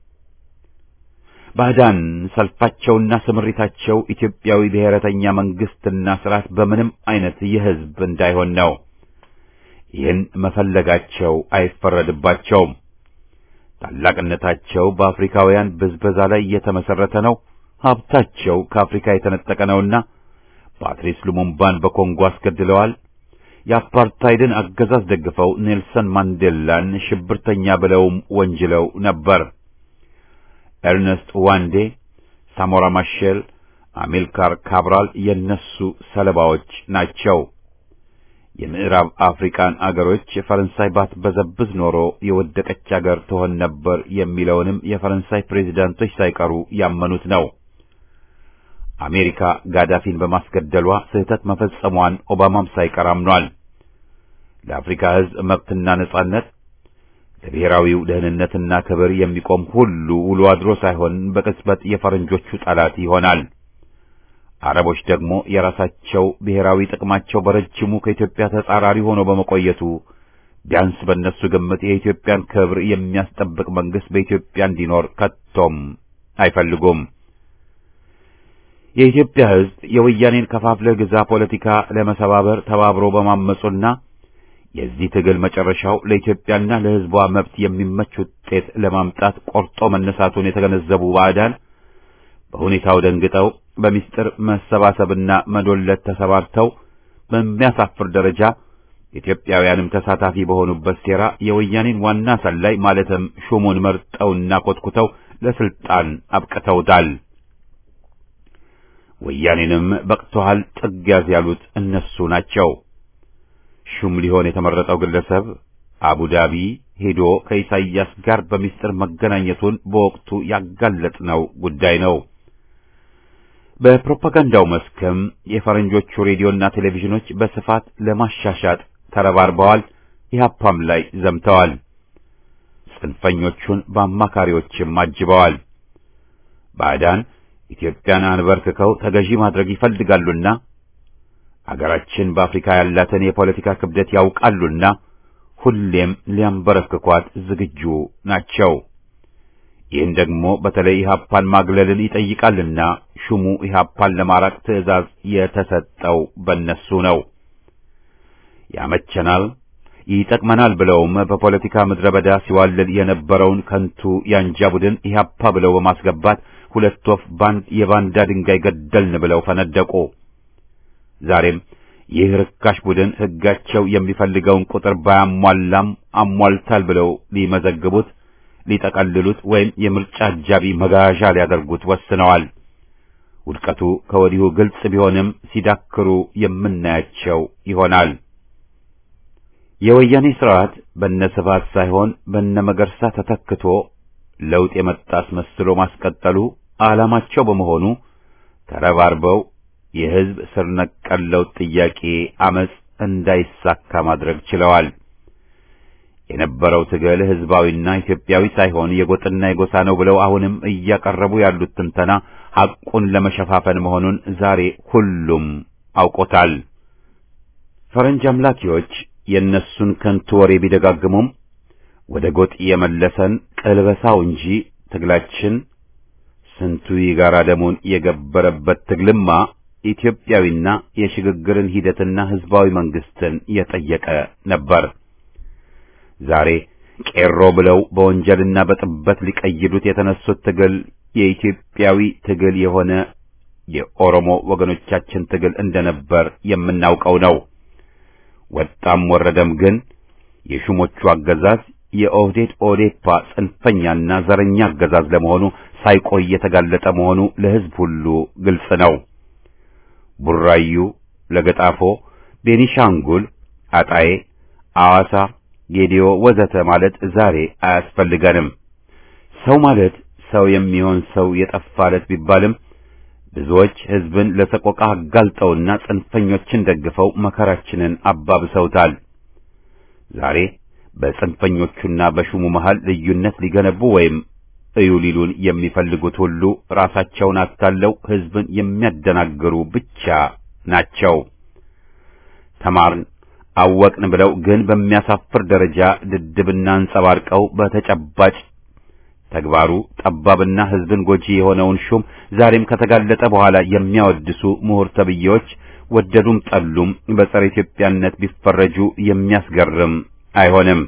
ባዕዳን ሰልፋቸውና ስምሪታቸው ኢትዮጵያዊ ብሔረተኛ መንግስትና ስርዓት በምንም አይነት የሕዝብ እንዳይሆን ነው። ይህን መፈለጋቸው አይፈረድባቸውም። ታላቅነታቸው በአፍሪካውያን ብዝበዛ ላይ የተመሰረተ ነው። ሀብታቸው ከአፍሪካ የተነጠቀ ነውና ፓትሪስ ሉሙምባን በኮንጎ አስገድለዋል። የአፓርታይድን አገዛዝ ደግፈው ኔልሰን ማንዴላን ሽብርተኛ ብለውም ወንጅለው ነበር። ኤርነስት ዋንዴ፣ ሳሞራ ማሼል፣ አሚልካር ካብራል የነሱ ሰለባዎች ናቸው። የምዕራብ አፍሪካን አገሮች ፈረንሳይ ባትበዘብዝ ኖሮ የወደቀች አገር ትሆን ነበር የሚለውንም የፈረንሳይ ፕሬዚዳንቶች ሳይቀሩ ያመኑት ነው። አሜሪካ ጋዳፊን በማስገደሏ ስህተት መፈጸሟን ኦባማም ሳይቀር አምኗል። ለአፍሪካ ሕዝብ መብትና ነጻነት ለብሔራዊው ደህንነትና ክብር የሚቆም ሁሉ ውሎ አድሮ ሳይሆን በቅጽበት የፈረንጆቹ ጠላት ይሆናል። አረቦች ደግሞ የራሳቸው ብሔራዊ ጥቅማቸው በረጅሙ ከኢትዮጵያ ተጻራሪ ሆኖ በመቆየቱ ቢያንስ በእነሱ ግምት የኢትዮጵያን ክብር የሚያስጠብቅ መንግስት በኢትዮጵያ እንዲኖር ከቶም አይፈልጉም። የኢትዮጵያ ሕዝብ የወያኔን ከፋፍለህ ግዛ ፖለቲካ ለመሰባበር ተባብሮ በማመጹና የዚህ ትግል መጨረሻው ለኢትዮጵያና ለሕዝቧ መብት የሚመች ውጤት ለማምጣት ቆርጦ መነሳቱን የተገነዘቡ ባዕዳን በሁኔታው ደንግጠው በሚስጥር መሰባሰብና መዶለት ተሰባርተው በሚያሳፍር ደረጃ ኢትዮጵያውያንም ተሳታፊ በሆኑበት ሴራ የወያኔን ዋና ሰላይ ማለትም ሹሙን መርጠውና ኮትኩተው ለስልጣን አብቅተውታል። ወያኔንም በቅቶሃል ጥግ ያዝ ያሉት እነሱ ናቸው። ሹም ሊሆን የተመረጠው ግለሰብ አቡዳቢ ሄዶ ከኢሳይያስ ጋር በሚስጥር መገናኘቱን በወቅቱ ያጋለጥነው ጉዳይ ነው። በፕሮፓጋንዳው መስክም የፈረንጆቹ ሬዲዮና ቴሌቪዥኖች በስፋት ለማሻሻጥ ተረባርበዋል። ኢህአፓም ላይ ዘምተዋል። ጽንፈኞቹን በአማካሪዎችም አጅበዋል። ባዕዳን ኢትዮጵያን አንበርክከው ተገዢ ማድረግ ይፈልጋሉና አገራችን በአፍሪካ ያላትን የፖለቲካ ክብደት ያውቃሉና ሁሌም ሊያንበረክኳት ዝግጁ ናቸው። ይህን ደግሞ በተለይ ኢህአፓን ማግለልን ይጠይቃልና ሹሙ ኢህአፓን ለማራቅ ትዕዛዝ የተሰጠው በነሱ ነው። ያመቸናል፣ ይጠቅመናል ብለውም በፖለቲካ ምድረ በዳ ሲዋልል የነበረውን ከንቱ ያንጃ ቡድን ኢህአፓ ብለው በማስገባት ሁለት ወፍ ባንድ የባንዳ ድንጋይ ገደልን ብለው ፈነደቁ። ዛሬም ይህ ርካሽ ቡድን ሕጋቸው የሚፈልገውን ቁጥር ባያሟላም አሟልታል ብለው ሊመዘግቡት ሊጠቀልሉት ወይም የምርጫ አጃቢ መጋዣ ሊያደርጉት ወስነዋል። ውድቀቱ ከወዲሁ ግልጽ ቢሆንም ሲዳክሩ የምናያቸው ይሆናል። የወያኔ ስርዓት በነስፋት ሳይሆን በነመገርሳ ተተክቶ ለውጥ የመጣ አስመስሎ ማስቀጠሉ ዓላማቸው በመሆኑ ተረባርበው የሕዝብ ስር ነቀል ለውጥ ጥያቄ አመጽ እንዳይሳካ ማድረግ ችለዋል። የነበረው ትግል ሕዝባዊና ኢትዮጵያዊ ሳይሆን የጎጥና የጎሳ ነው ብለው አሁንም እያቀረቡ ያሉት ትንተና ሐቁን ለመሸፋፈን መሆኑን ዛሬ ሁሉም አውቆታል። ፈረንጅ አምላኪዎች የእነሱን ከንቱ ወሬ ቢደጋግሙም ወደ ጎጥ የመለሰን ቀልበሳው እንጂ ትግላችን ስንቱ የጋራ ደሙን የገበረበት ትግልማ ኢትዮጵያዊና የሽግግርን ሂደትና ሕዝባዊ መንግስትን የጠየቀ ነበር። ዛሬ ቄሮ ብለው በወንጀልና በጥበት ሊቀይዱት የተነሱት ትግል የኢትዮጵያዊ ትግል የሆነ የኦሮሞ ወገኖቻችን ትግል እንደነበር የምናውቀው ነው። ወጣም ወረደም ግን የሹሞቹ አገዛዝ የኦህዴድ ኦዴፓ ጽንፈኛና ዘረኛ አገዛዝ ለመሆኑ ሳይቆይ የተጋለጠ መሆኑ ለሕዝብ ሁሉ ግልጽ ነው። ቡራዩ፣ ለገጣፎ፣ ቤኒሻንጉል፣ አጣዬ፣ አዋሳ፣ ጌዲዮ ወዘተ ማለት ዛሬ አያስፈልገንም። ሰው ማለት ሰው የሚሆን ሰው የጠፋለት ቢባልም ብዙዎች ሕዝብን ለሰቆቃ አጋልጠውና ጽንፈኞችን ደግፈው መከራችንን አባብሰውታል። ዛሬ በጽንፈኞቹና በሹሙ መሃል ልዩነት ሊገነቡ ወይም እዩ ሊሉን የሚፈልጉት ሁሉ ራሳቸውን አታለው ሕዝብን የሚያደናግሩ ብቻ ናቸው። ተማርን አወቅን ብለው ግን በሚያሳፍር ደረጃ ድድብና አንጸባርቀው በተጨባጭ ተግባሩ ጠባብና ሕዝብን ጎጂ የሆነውን ሹም ዛሬም ከተጋለጠ በኋላ የሚያወድሱ ምሁር ተብዬዎች ወደዱም ጠሉም በጸረ ኢትዮጵያነት ቢፈረጁ የሚያስገርም አይሆንም።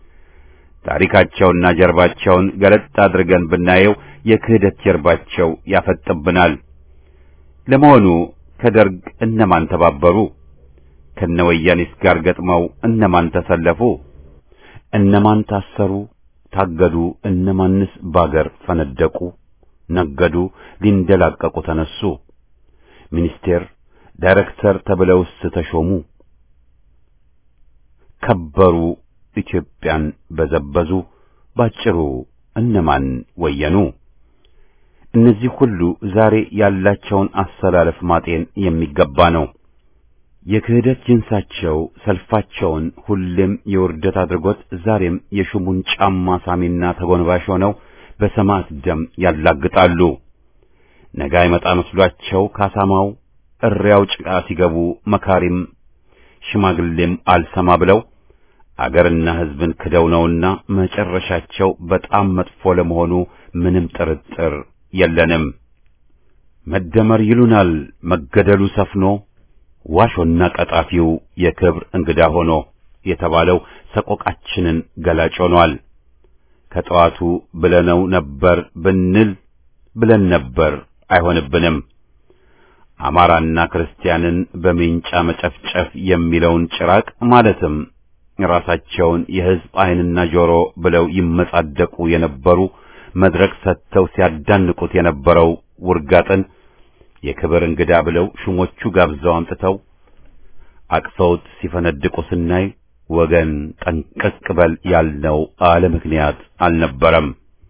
ታሪካቸውና ጀርባቸውን ገለጥ አድርገን ብናየው የክህደት ጀርባቸው ያፈጥብናል። ለመሆኑ ከደርግ እነማን ተባበሩ? ከነወያኔስ ጋር ገጥመው እነማን ተሰለፉ? እነማን ታሰሩ? ታገዱ? እነማንስ ባገር ፈነደቁ? ነገዱ? ሊንደላቀቁ ተነሱ? ሚኒስቴር ዳይሬክተር ተብለውስ ተሾሙ? ከበሩ? ኢትዮጵያን በዘበዙ? ባጭሩ እነማን ወየኑ? እነዚህ ሁሉ ዛሬ ያላቸውን አሰላለፍ ማጤን የሚገባ ነው። የክህደት ጅንሳቸው ሰልፋቸውን ሁሌም የውርደት አድርጎት ዛሬም የሹሙን ጫማ ሳሚና ተጎንባሽ ሆነው በሰማዕት ደም ያላግጣሉ። ነገ አይመጣ መስሏቸው ካሳማው እሪያው ጭቃ ሲገቡ መካሪም ሽማግሌም አልሰማ ብለው አገርና ሕዝብን ክደው ነውና መጨረሻቸው በጣም መጥፎ ለመሆኑ ምንም ጥርጥር የለንም። መደመር ይሉናል መገደሉ ሰፍኖ ዋሾና ቀጣፊው የክብር እንግዳ ሆኖ የተባለው ሰቆቃችንን ገላጭ ሆኗል። ከጠዋቱ ብለነው ነበር ብንል ብለን ነበር አይሆንብንም። አማራና ክርስቲያንን በሜንጫ መጨፍጨፍ የሚለውን ጭራቅ ማለትም ራሳቸውን የሕዝብ ዓይንና ጆሮ ብለው ይመጻደቁ የነበሩ መድረክ ሰጥተው ሲያዳንቁት የነበረው ውርጋጥን የክብር እንግዳ ብለው ሹሞቹ ጋብዘው አምጥተው አቅፈውት ሲፈነድቁ ስናይ ወገን ጠንቀቅ በል ያልነው አለ ምክንያት አልነበረም።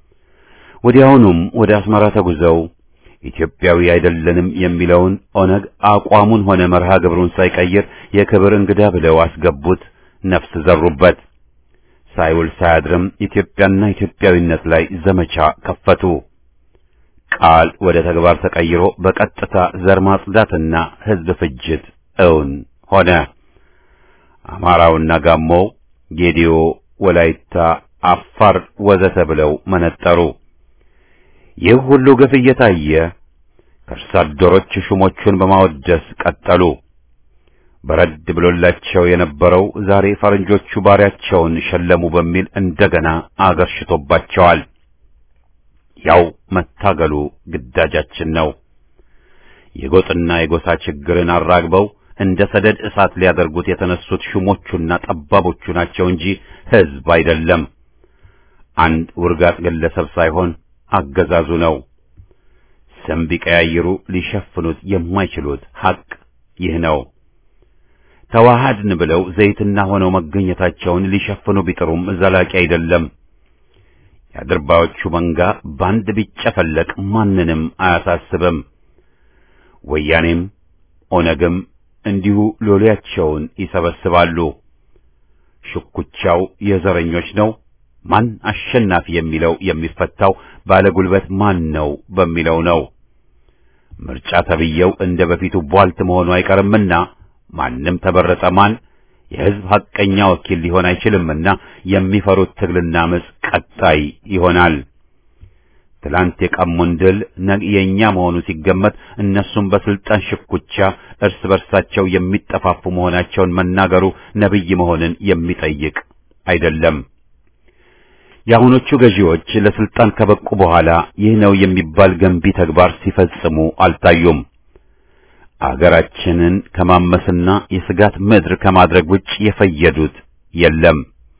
ወዲያውኑም ወደ አስመራ ተጉዘው ኢትዮጵያዊ አይደለንም የሚለውን ኦነግ አቋሙን ሆነ መርሃ ግብሩን ሳይቀይር የክብር እንግዳ ብለው አስገቡት፣ ነፍስ ዘሩበት። ሳይውል ሳያድርም ኢትዮጵያና ኢትዮጵያዊነት ላይ ዘመቻ ከፈቱ። ቃል ወደ ተግባር ተቀይሮ በቀጥታ ዘር ማጽዳትና ሕዝብ ፍጅት እውን ሆነ። አማራውና ጋሞው፣ ጌዲዮ፣ ወላይታ፣ አፋር ወዘተ ብለው መነጠሩ። ይህ ሁሉ ግፍ እየታየ ከእርስ አደሮች ሹሞቹን በማወደስ ቀጠሉ። በረድ ብሎላቸው የነበረው ዛሬ ፈረንጆቹ ባሪያቸውን ሸለሙ በሚል እንደገና አገርሽቶባቸዋል። ያው መታገሉ ግዳጃችን ነው። የጎጥና የጎሳ ችግርን አራግበው እንደ ሰደድ እሳት ሊያደርጉት የተነሱት ሹሞቹና ጠባቦቹ ናቸው እንጂ ሕዝብ አይደለም። አንድ ውርጋጥ ግለሰብ ሳይሆን አገዛዙ ነው። ስም ቢቀያይሩ ሊሸፍኑት የማይችሉት ሐቅ ይህ ነው። ተዋሃድን ብለው ዘይትና ሆነው መገኘታቸውን ሊሸፍኑ ቢጥሩም ዘላቂ አይደለም። የአድርባዮቹ መንጋ ባንድ ቢጨፈለቅ ማንንም አያሳስብም። ወያኔም ኦነግም እንዲሁ ሎሌያቸውን ይሰበስባሉ። ሽኩቻው የዘረኞች ነው። ማን አሸናፊ የሚለው የሚፈታው ባለጉልበት ማን ነው በሚለው ነው። ምርጫ ተብየው እንደ በፊቱ ቧልት መሆኑ አይቀርምና ማንም ተበረጠ ማን የሕዝብ ሐቀኛ ወኪል ሊሆን አይችልምና የሚፈሩት ትግልና አመጽ ቀጣይ ይሆናል። ትላንት የቀሙን ድል ነገ የኛ መሆኑ ሲገመት እነሱም በስልጣን ሽኩቻ እርስ በርሳቸው የሚጠፋፉ መሆናቸውን መናገሩ ነብይ መሆንን የሚጠይቅ አይደለም። የአሁኖቹ ገዢዎች ለስልጣን ከበቁ በኋላ ይህ ነው የሚባል ገንቢ ተግባር ሲፈጽሙ አልታዩም። አገራችንን ከማመስና የስጋት ምድር ከማድረግ ውጭ የፈየዱት የለም።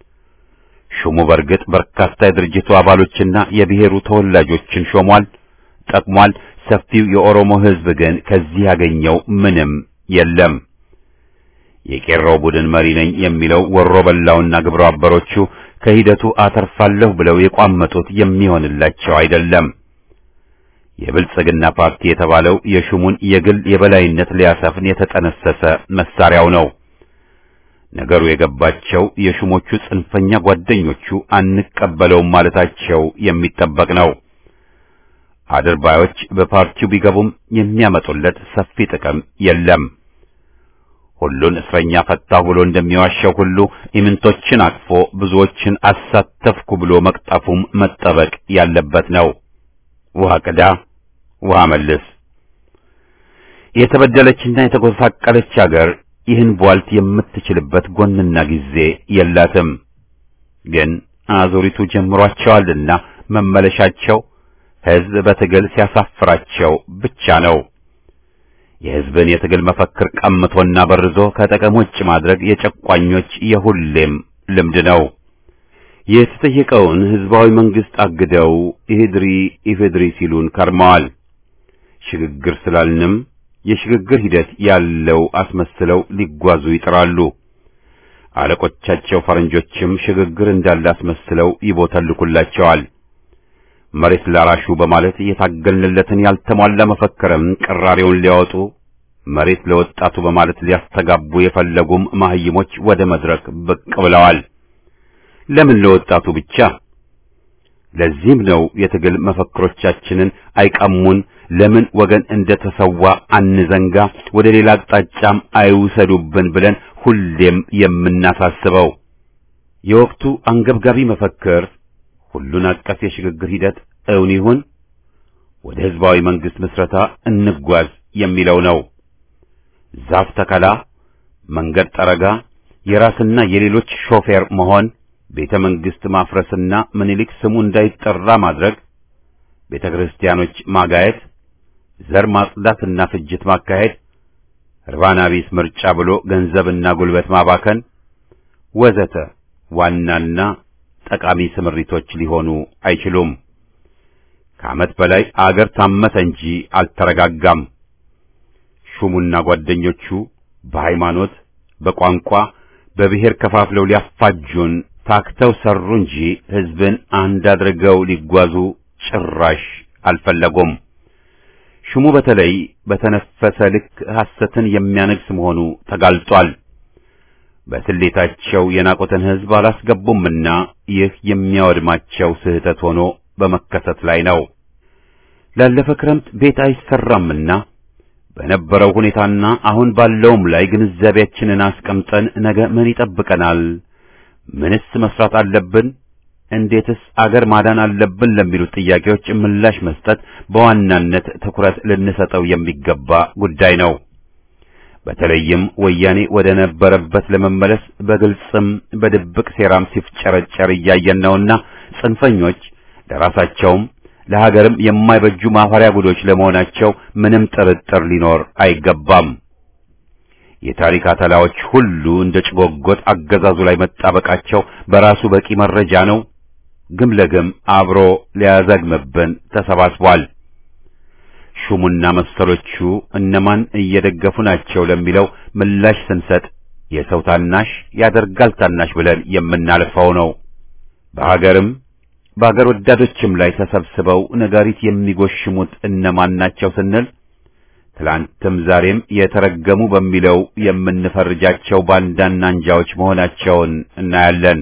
ሹሙ በርግጥ በርካታ የድርጅቱ አባሎችና የብሔሩ ተወላጆችን ሾሟል፣ ጠቅሟል። ሰፊው የኦሮሞ ሕዝብ ግን ከዚህ ያገኘው ምንም የለም። የቄሮው ቡድን መሪ ነኝ የሚለው ወሮ በላውና ግብረ አበሮቹ ከሂደቱ አተርፋለሁ ብለው የቋመጡት የሚሆንላቸው አይደለም። የብልጽግና ፓርቲ የተባለው የሹሙን የግል የበላይነት ሊያሰፍን የተጠነሰሰ መሳሪያው ነው። ነገሩ የገባቸው የሹሞቹ ጽንፈኛ ጓደኞቹ አንቀበለውም ማለታቸው የሚጠበቅ ነው። አድርባዮች በፓርቲው ቢገቡም የሚያመጡለት ሰፊ ጥቅም የለም። ሁሉን እስረኛ ፈታሁ ብሎ እንደሚዋሸው ሁሉ ኢምንቶችን አቅፎ ብዙዎችን አሳተፍኩ ብሎ መቅጠፉም መጠበቅ ያለበት ነው። ውሃ ቅዳ ውሃ መልስ። የተበደለችና የተጎሳቀለች አገር ይህን ቧልት የምትችልበት ጎንና ጊዜ የላትም። ግን አዙሪቱ ጀምሯቸዋልና መመለሻቸው ሕዝብ በትግል ሲያሳፍራቸው ብቻ ነው። የሕዝብን የትግል መፈክር ቀምቶና በርዞ ከጥቅም ውጭ ማድረግ የጨቋኞች የሁሌም ልምድ ነው። የተጠየቀውን ሕዝባዊ መንግሥት አግደው ኢህድሪ ኢፌድሪ ሲሉን ከርመዋል። ሽግግር ስላልንም የሽግግር ሂደት ያለው አስመስለው ሊጓዙ ይጥራሉ። አለቆቻቸው ፈረንጆችም ሽግግር እንዳለ አስመስለው ይቦተልኩላቸዋል። መሬት ላራሹ በማለት የታገልንለትን ያልተሟላ መፈክርም ቅራሬውን ሊያወጡ መሬት ለወጣቱ በማለት ሊያስተጋቡ የፈለጉም ማህይሞች ወደ መድረክ ብቅ ብለዋል። ለምን ለወጣቱ ብቻ? ለዚህም ነው የትግል መፈክሮቻችንን አይቀሙን፣ ለምን ወገን እንደተሰዋ አንዘንጋ፣ ወደ ሌላ አቅጣጫም አይውሰዱብን ብለን ሁሌም የምናሳስበው። የወቅቱ አንገብጋቢ መፈክር ሁሉን አቀፍ የሽግግር ሂደት እውን ይሁን፣ ወደ ህዝባዊ መንግስት ምስረታ እንጓዝ የሚለው ነው። ዛፍ ተከላ፣ መንገድ ጠረጋ፣ የራስና የሌሎች ሾፌር መሆን፣ ቤተ መንግስት ማፍረስና ምኒልክ ስሙ እንዳይጠራ ማድረግ፣ ቤተ ክርስቲያኖች ማጋየት፣ ዘር ማጽዳትና ፍጅት ማካሄድ፣ ርባና ቢስ ምርጫ ብሎ ገንዘብና ጉልበት ማባከን ወዘተ ዋናና ጠቃሚ ስምሪቶች ሊሆኑ አይችሉም። ከዓመት በላይ አገር ታመተ እንጂ አልተረጋጋም። ሹሙና ጓደኞቹ በሃይማኖት፣ በቋንቋ፣ በብሔር ከፋፍለው ሊያፋጁን ታክተው ሰሩ እንጂ ሕዝብን አንድ አድርገው ሊጓዙ ጭራሽ አልፈለጉም። ሹሙ በተለይ በተነፈሰ ልክ ሐሰትን የሚያነግስ መሆኑ ተጋልጧል። በስሌታቸው የናቁትን ሕዝብ አላስገቡምና ይህ የሚያወድማቸው ስህተት ሆኖ በመከሰት ላይ ነው። ላለፈ ክረምት ቤት አይሰራምና በነበረው ሁኔታና አሁን ባለውም ላይ ግንዛቤያችንን አስቀምጠን ነገ ምን ይጠብቀናል? ምንስ መስራት አለብን? እንዴትስ አገር ማዳን አለብን? ለሚሉት ጥያቄዎች ምላሽ መስጠት በዋናነት ትኩረት ልንሰጠው የሚገባ ጉዳይ ነው። በተለይም ወያኔ ወደ ነበረበት ለመመለስ በግልጽም በድብቅ ሴራም ሲፍጨረጨር እያየን ነውና ጽንፈኞች ለራሳቸውም ለሀገርም የማይበጁ ማፈሪያ ጉዶች ለመሆናቸው ምንም ጥርጥር ሊኖር አይገባም። የታሪክ አተላዎች ሁሉ እንደ ጭጎጎት አገዛዙ ላይ መጣበቃቸው በራሱ በቂ መረጃ ነው። ግም ለግም አብሮ ሊያዘግምብን ተሰባስቧል። ሹሙና መሰሎቹ እነማን እየደገፉ ናቸው ለሚለው ምላሽ ስንሰጥ የሰው ታናሽ ያደርጋል ታናሽ ብለን የምናልፈው ነው። በሀገርም በሀገር ወዳዶችም ላይ ተሰብስበው ነጋሪት የሚጎሽሙት እነማን ናቸው ስንል ትላንትም ዛሬም የተረገሙ በሚለው የምንፈርጃቸው ባንዳና አንጃዎች መሆናቸውን እናያለን።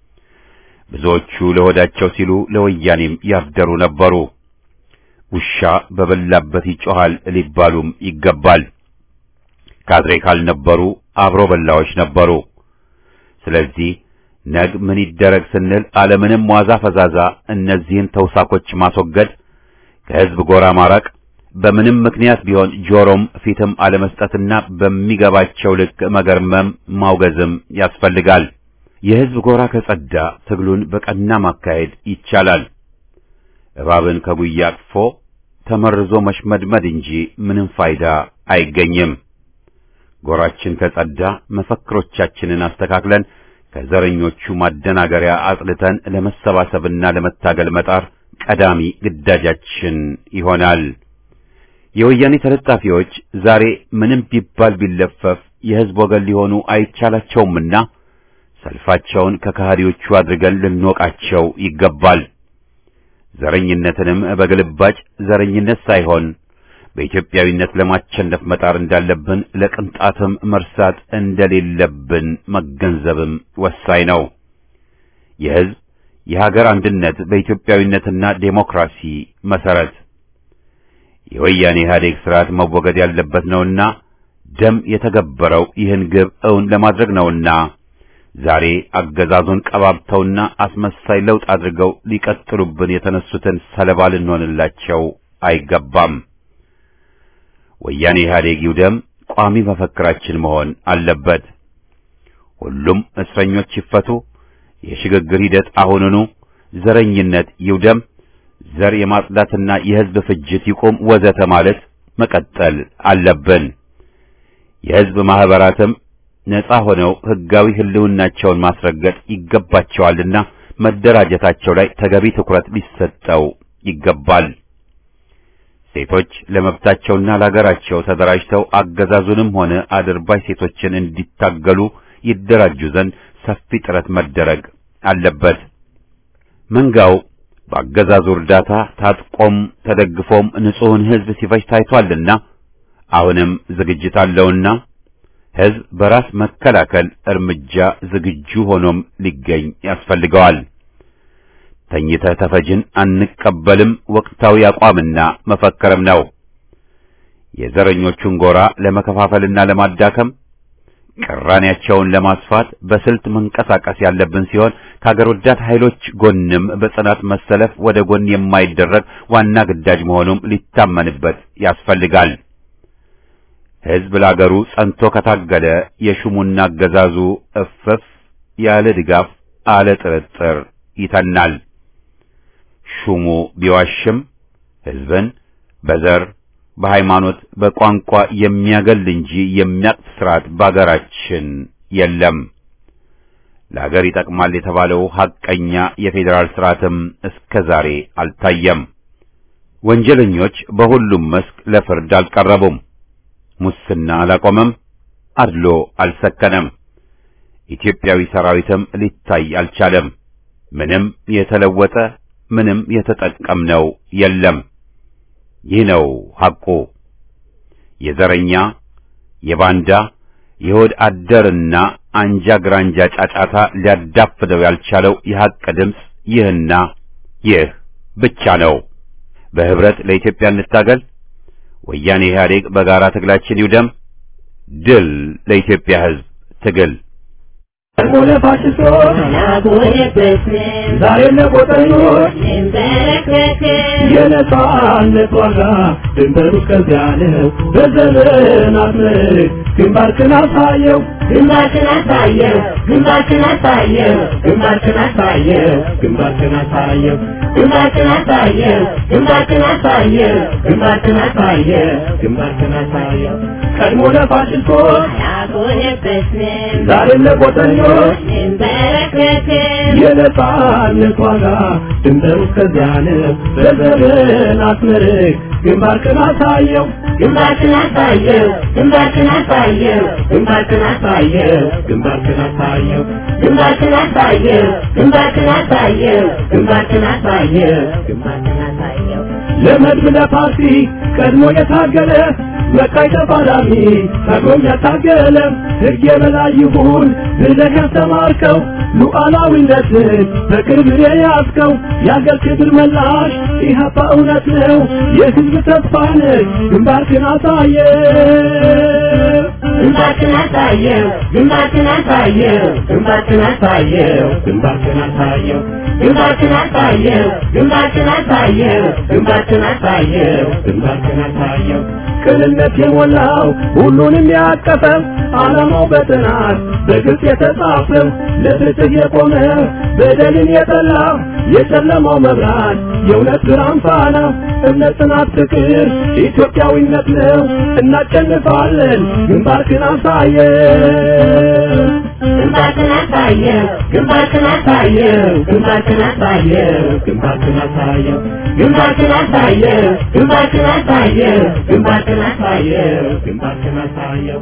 ብዙዎቹ ለሆዳቸው ሲሉ ለወያኔም ያደሩ ነበሩ። ውሻ በበላበት ይጮሃል ሊባሉም ይገባል። ካድሬ ካልነበሩ አብሮ በላዎች ነበሩ። ስለዚህ ነግ ምን ይደረግ ስንል አለምንም ዋዛ ፈዛዛ እነዚህን ተውሳኮች ማስወገድ፣ ከሕዝብ ጎራ ማራቅ፣ በምንም ምክንያት ቢሆን ጆሮም ፊትም አለመስጠትና በሚገባቸው ልክ መገርመም ማውገዝም ያስፈልጋል። የሕዝብ ጎራ ከጸዳ ትግሉን በቀና ማካሄድ ይቻላል። እባብን ከጉያ አቅፎ ተመርዞ መሽመድመድ እንጂ ምንም ፋይዳ አይገኝም። ጎራችን ከጸዳ መፈክሮቻችንን አስተካክለን ከዘረኞቹ ማደናገሪያ አጽድተን ለመሰባሰብና ለመታገል መጣር ቀዳሚ ግዳጃችን ይሆናል። የወያኔ ተለጣፊዎች ዛሬ ምንም ቢባል ቢለፈፍ የሕዝብ ወገን ሊሆኑ አይቻላቸውምና ሰልፋቸውን ከከሃዲዎቹ አድርገን ልንወቃቸው ይገባል። ዘረኝነትንም በግልባጭ ዘረኝነት ሳይሆን በኢትዮጵያዊነት ለማቸነፍ መጣር እንዳለብን ለቅንጣትም መርሳት እንደሌለብን መገንዘብም ወሳኝ ነው። የሕዝብ የሀገር አንድነት በኢትዮጵያዊነትና ዴሞክራሲ መሰረት የወያኔ ኢህአዴግ ስርዓት መወገድ ያለበት ነውና ደም የተገበረው ይህን ግብ እውን ለማድረግ ነውና ዛሬ አገዛዙን ቀባብተውና አስመሳይ ለውጥ አድርገው ሊቀጥሉብን የተነሱትን ሰለባ ልንሆንላቸው አይገባም። ወያኔ ኢህአዴግ ይውደም ቋሚ መፈክራችን መሆን አለበት። ሁሉም እስረኞች ይፈቱ፣ የሽግግር ሂደት አሁኑኑ፣ ዘረኝነት ይውደም፣ ዘር የማጽዳትና የሕዝብ ፍጅት ይቁም፣ ወዘተ ማለት መቀጠል አለብን። የሕዝብ ማህበራትም ነጻ ሆነው ሕጋዊ ህልውናቸውን ማስረገጥ ይገባቸዋልና መደራጀታቸው ላይ ተገቢ ትኩረት ሊሰጠው ይገባል። ሴቶች ለመብታቸውና ለሀገራቸው ተደራጅተው አገዛዙንም ሆነ አድርባይ ሴቶችን እንዲታገሉ ይደራጁ ዘንድ ሰፊ ጥረት መደረግ አለበት። መንጋው በአገዛዙ እርዳታ ታጥቆም ተደግፎም ንጹሕን ሕዝብ ሲፈጅ ታይቷልና አሁንም ዝግጅት አለውና ሕዝብ በራስ መከላከል እርምጃ ዝግጁ ሆኖም ሊገኝ ያስፈልገዋል። ተኝተህ ተፈጅን አንቀበልም ወቅታዊ አቋምና መፈከርም ነው። የዘረኞቹን ጎራ ለመከፋፈልና ለማዳከም ቅራኔያቸውን ለማስፋት በስልት መንቀሳቀስ ያለብን ሲሆን ከአገር ወዳድ ኃይሎች ጎንም በጽናት መሰለፍ ወደ ጎን የማይደረግ ዋና ግዳጅ መሆኑም ሊታመንበት ያስፈልጋል። ሕዝብ ለአገሩ ጸንቶ ከታገለ የሹሙና አገዛዙ እፍፍ ያለ ድጋፍ አለ ጥርጥር ይተናል። ሹሙ ቢዋሽም ሕዝብን በዘር በሃይማኖት በቋንቋ የሚያገል እንጂ የሚያቅፍ ስርዓት በአገራችን የለም። ለአገር ይጠቅማል የተባለው ሐቀኛ የፌዴራል ስርዓትም እስከ ዛሬ አልታየም። ወንጀለኞች በሁሉም መስክ ለፍርድ አልቀረቡም። ሙስና አላቆመም። አድሎ አልሰከነም። ኢትዮጵያዊ ሰራዊትም ሊታይ አልቻለም። ምንም የተለወጠ ምንም የተጠቀምነው የለም። ይህ ነው ሐቁ። የዘረኛ የባንዳ የሆድ አደርና አንጃ ግራንጃ ጫጫታ ሊያዳፍነው ያልቻለው የሐቅ ድምፅ ይህና ይህ ብቻ ነው። በህብረት ለኢትዮጵያ እንታገል። ወያኔ ኢህአዴግ በጋራ ትግላችን ይውደም። ድል ለኢትዮጵያ ሕዝብ ትግል ሆነ ፋሽስቶች ዛሬ ለቆጠኞች የነጻነት ዋጋ ድንበሩ እስከዚያ ነው። በዘመናት ምርክ ግንባርክን አሳየው ግንባርክን አሳየው ግንባርክን አሳየው ግንባርክን አሳየው ግንባርክን አሳየው ግንባርክን አሳየው ግንባርክን አሳየው ግንባርክን አሳየው ግንባርክን አሳየው ቀድሞ ለፋሽስቶች አልሆነበትንም ዛሬም ለቆጠኞች እንበረከክም የነጻነት ዋጋ ድንበሩ እስከዚያ ነው። በዘመናት ምርክ ግንባርክን አሳየው ግንባርክን አሳየው ግንባርክን አሳየው ግንባርክን አሳየው ግንባርክን አሳየው ግንባርክን አሳየው ግንባርክን አሳየው ግንባርክን አሳየው ግንባርክን አሳየው ለመድብ ለፓርቲ ቀድሞ የታገለ መቃይ ተፋላሚ ታግሎም ያታገለ ሕግ የበላይ ይሁን ብለህ ያስተማርከው ሉዓላዊነትን በቅርብ የያዝከው የአገር ክብር መላሽ ኢህአፓ እውነት ነው የሕዝብ ተስፋ ነህ ግንባርክን አሳየ ግንባርክን አሳየው ግንባርክን አሳየው ግንባርክን አሳየው ግንባርክን አሳየው ግንባርክን አሳየው ግንባርክን አሳየው ግንባርክን አሳየው ግንባርክን አሳየው ቅንነት የሞላው ሁሉንም ያቀፈው ዓላማው በጥናት በግልጽ የተጻፈው ለፍትህ የቆመ በደልን የጠላ የጨለማው መብራት የእውነት ብርሃን ፋና እምነት፣ ጽናት፣ ፍቅር ኢትዮጵያዊነት ነው። እናሸንፋለን። ግንባርክን አሳየው ግንባርክን አሳየው ግንባርክን አሳየው ግንባርክን አሳየው ግንባርክን አሳየው ግንባርክን አሳየው ግንባርክን አሳየው ግንባርክን አሳየው ግንባርክን አሳየው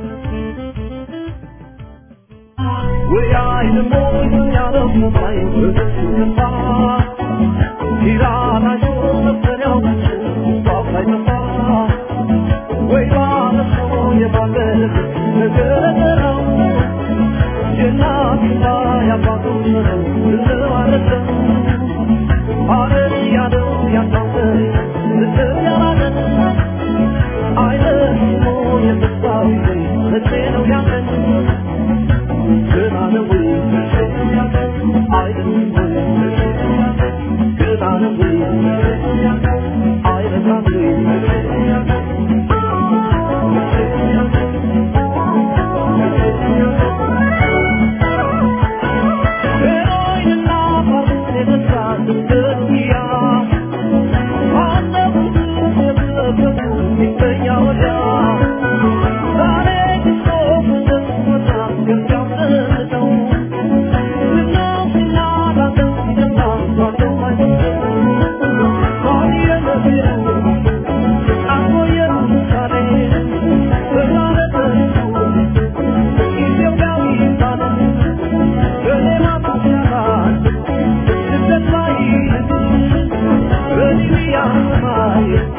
Yeah.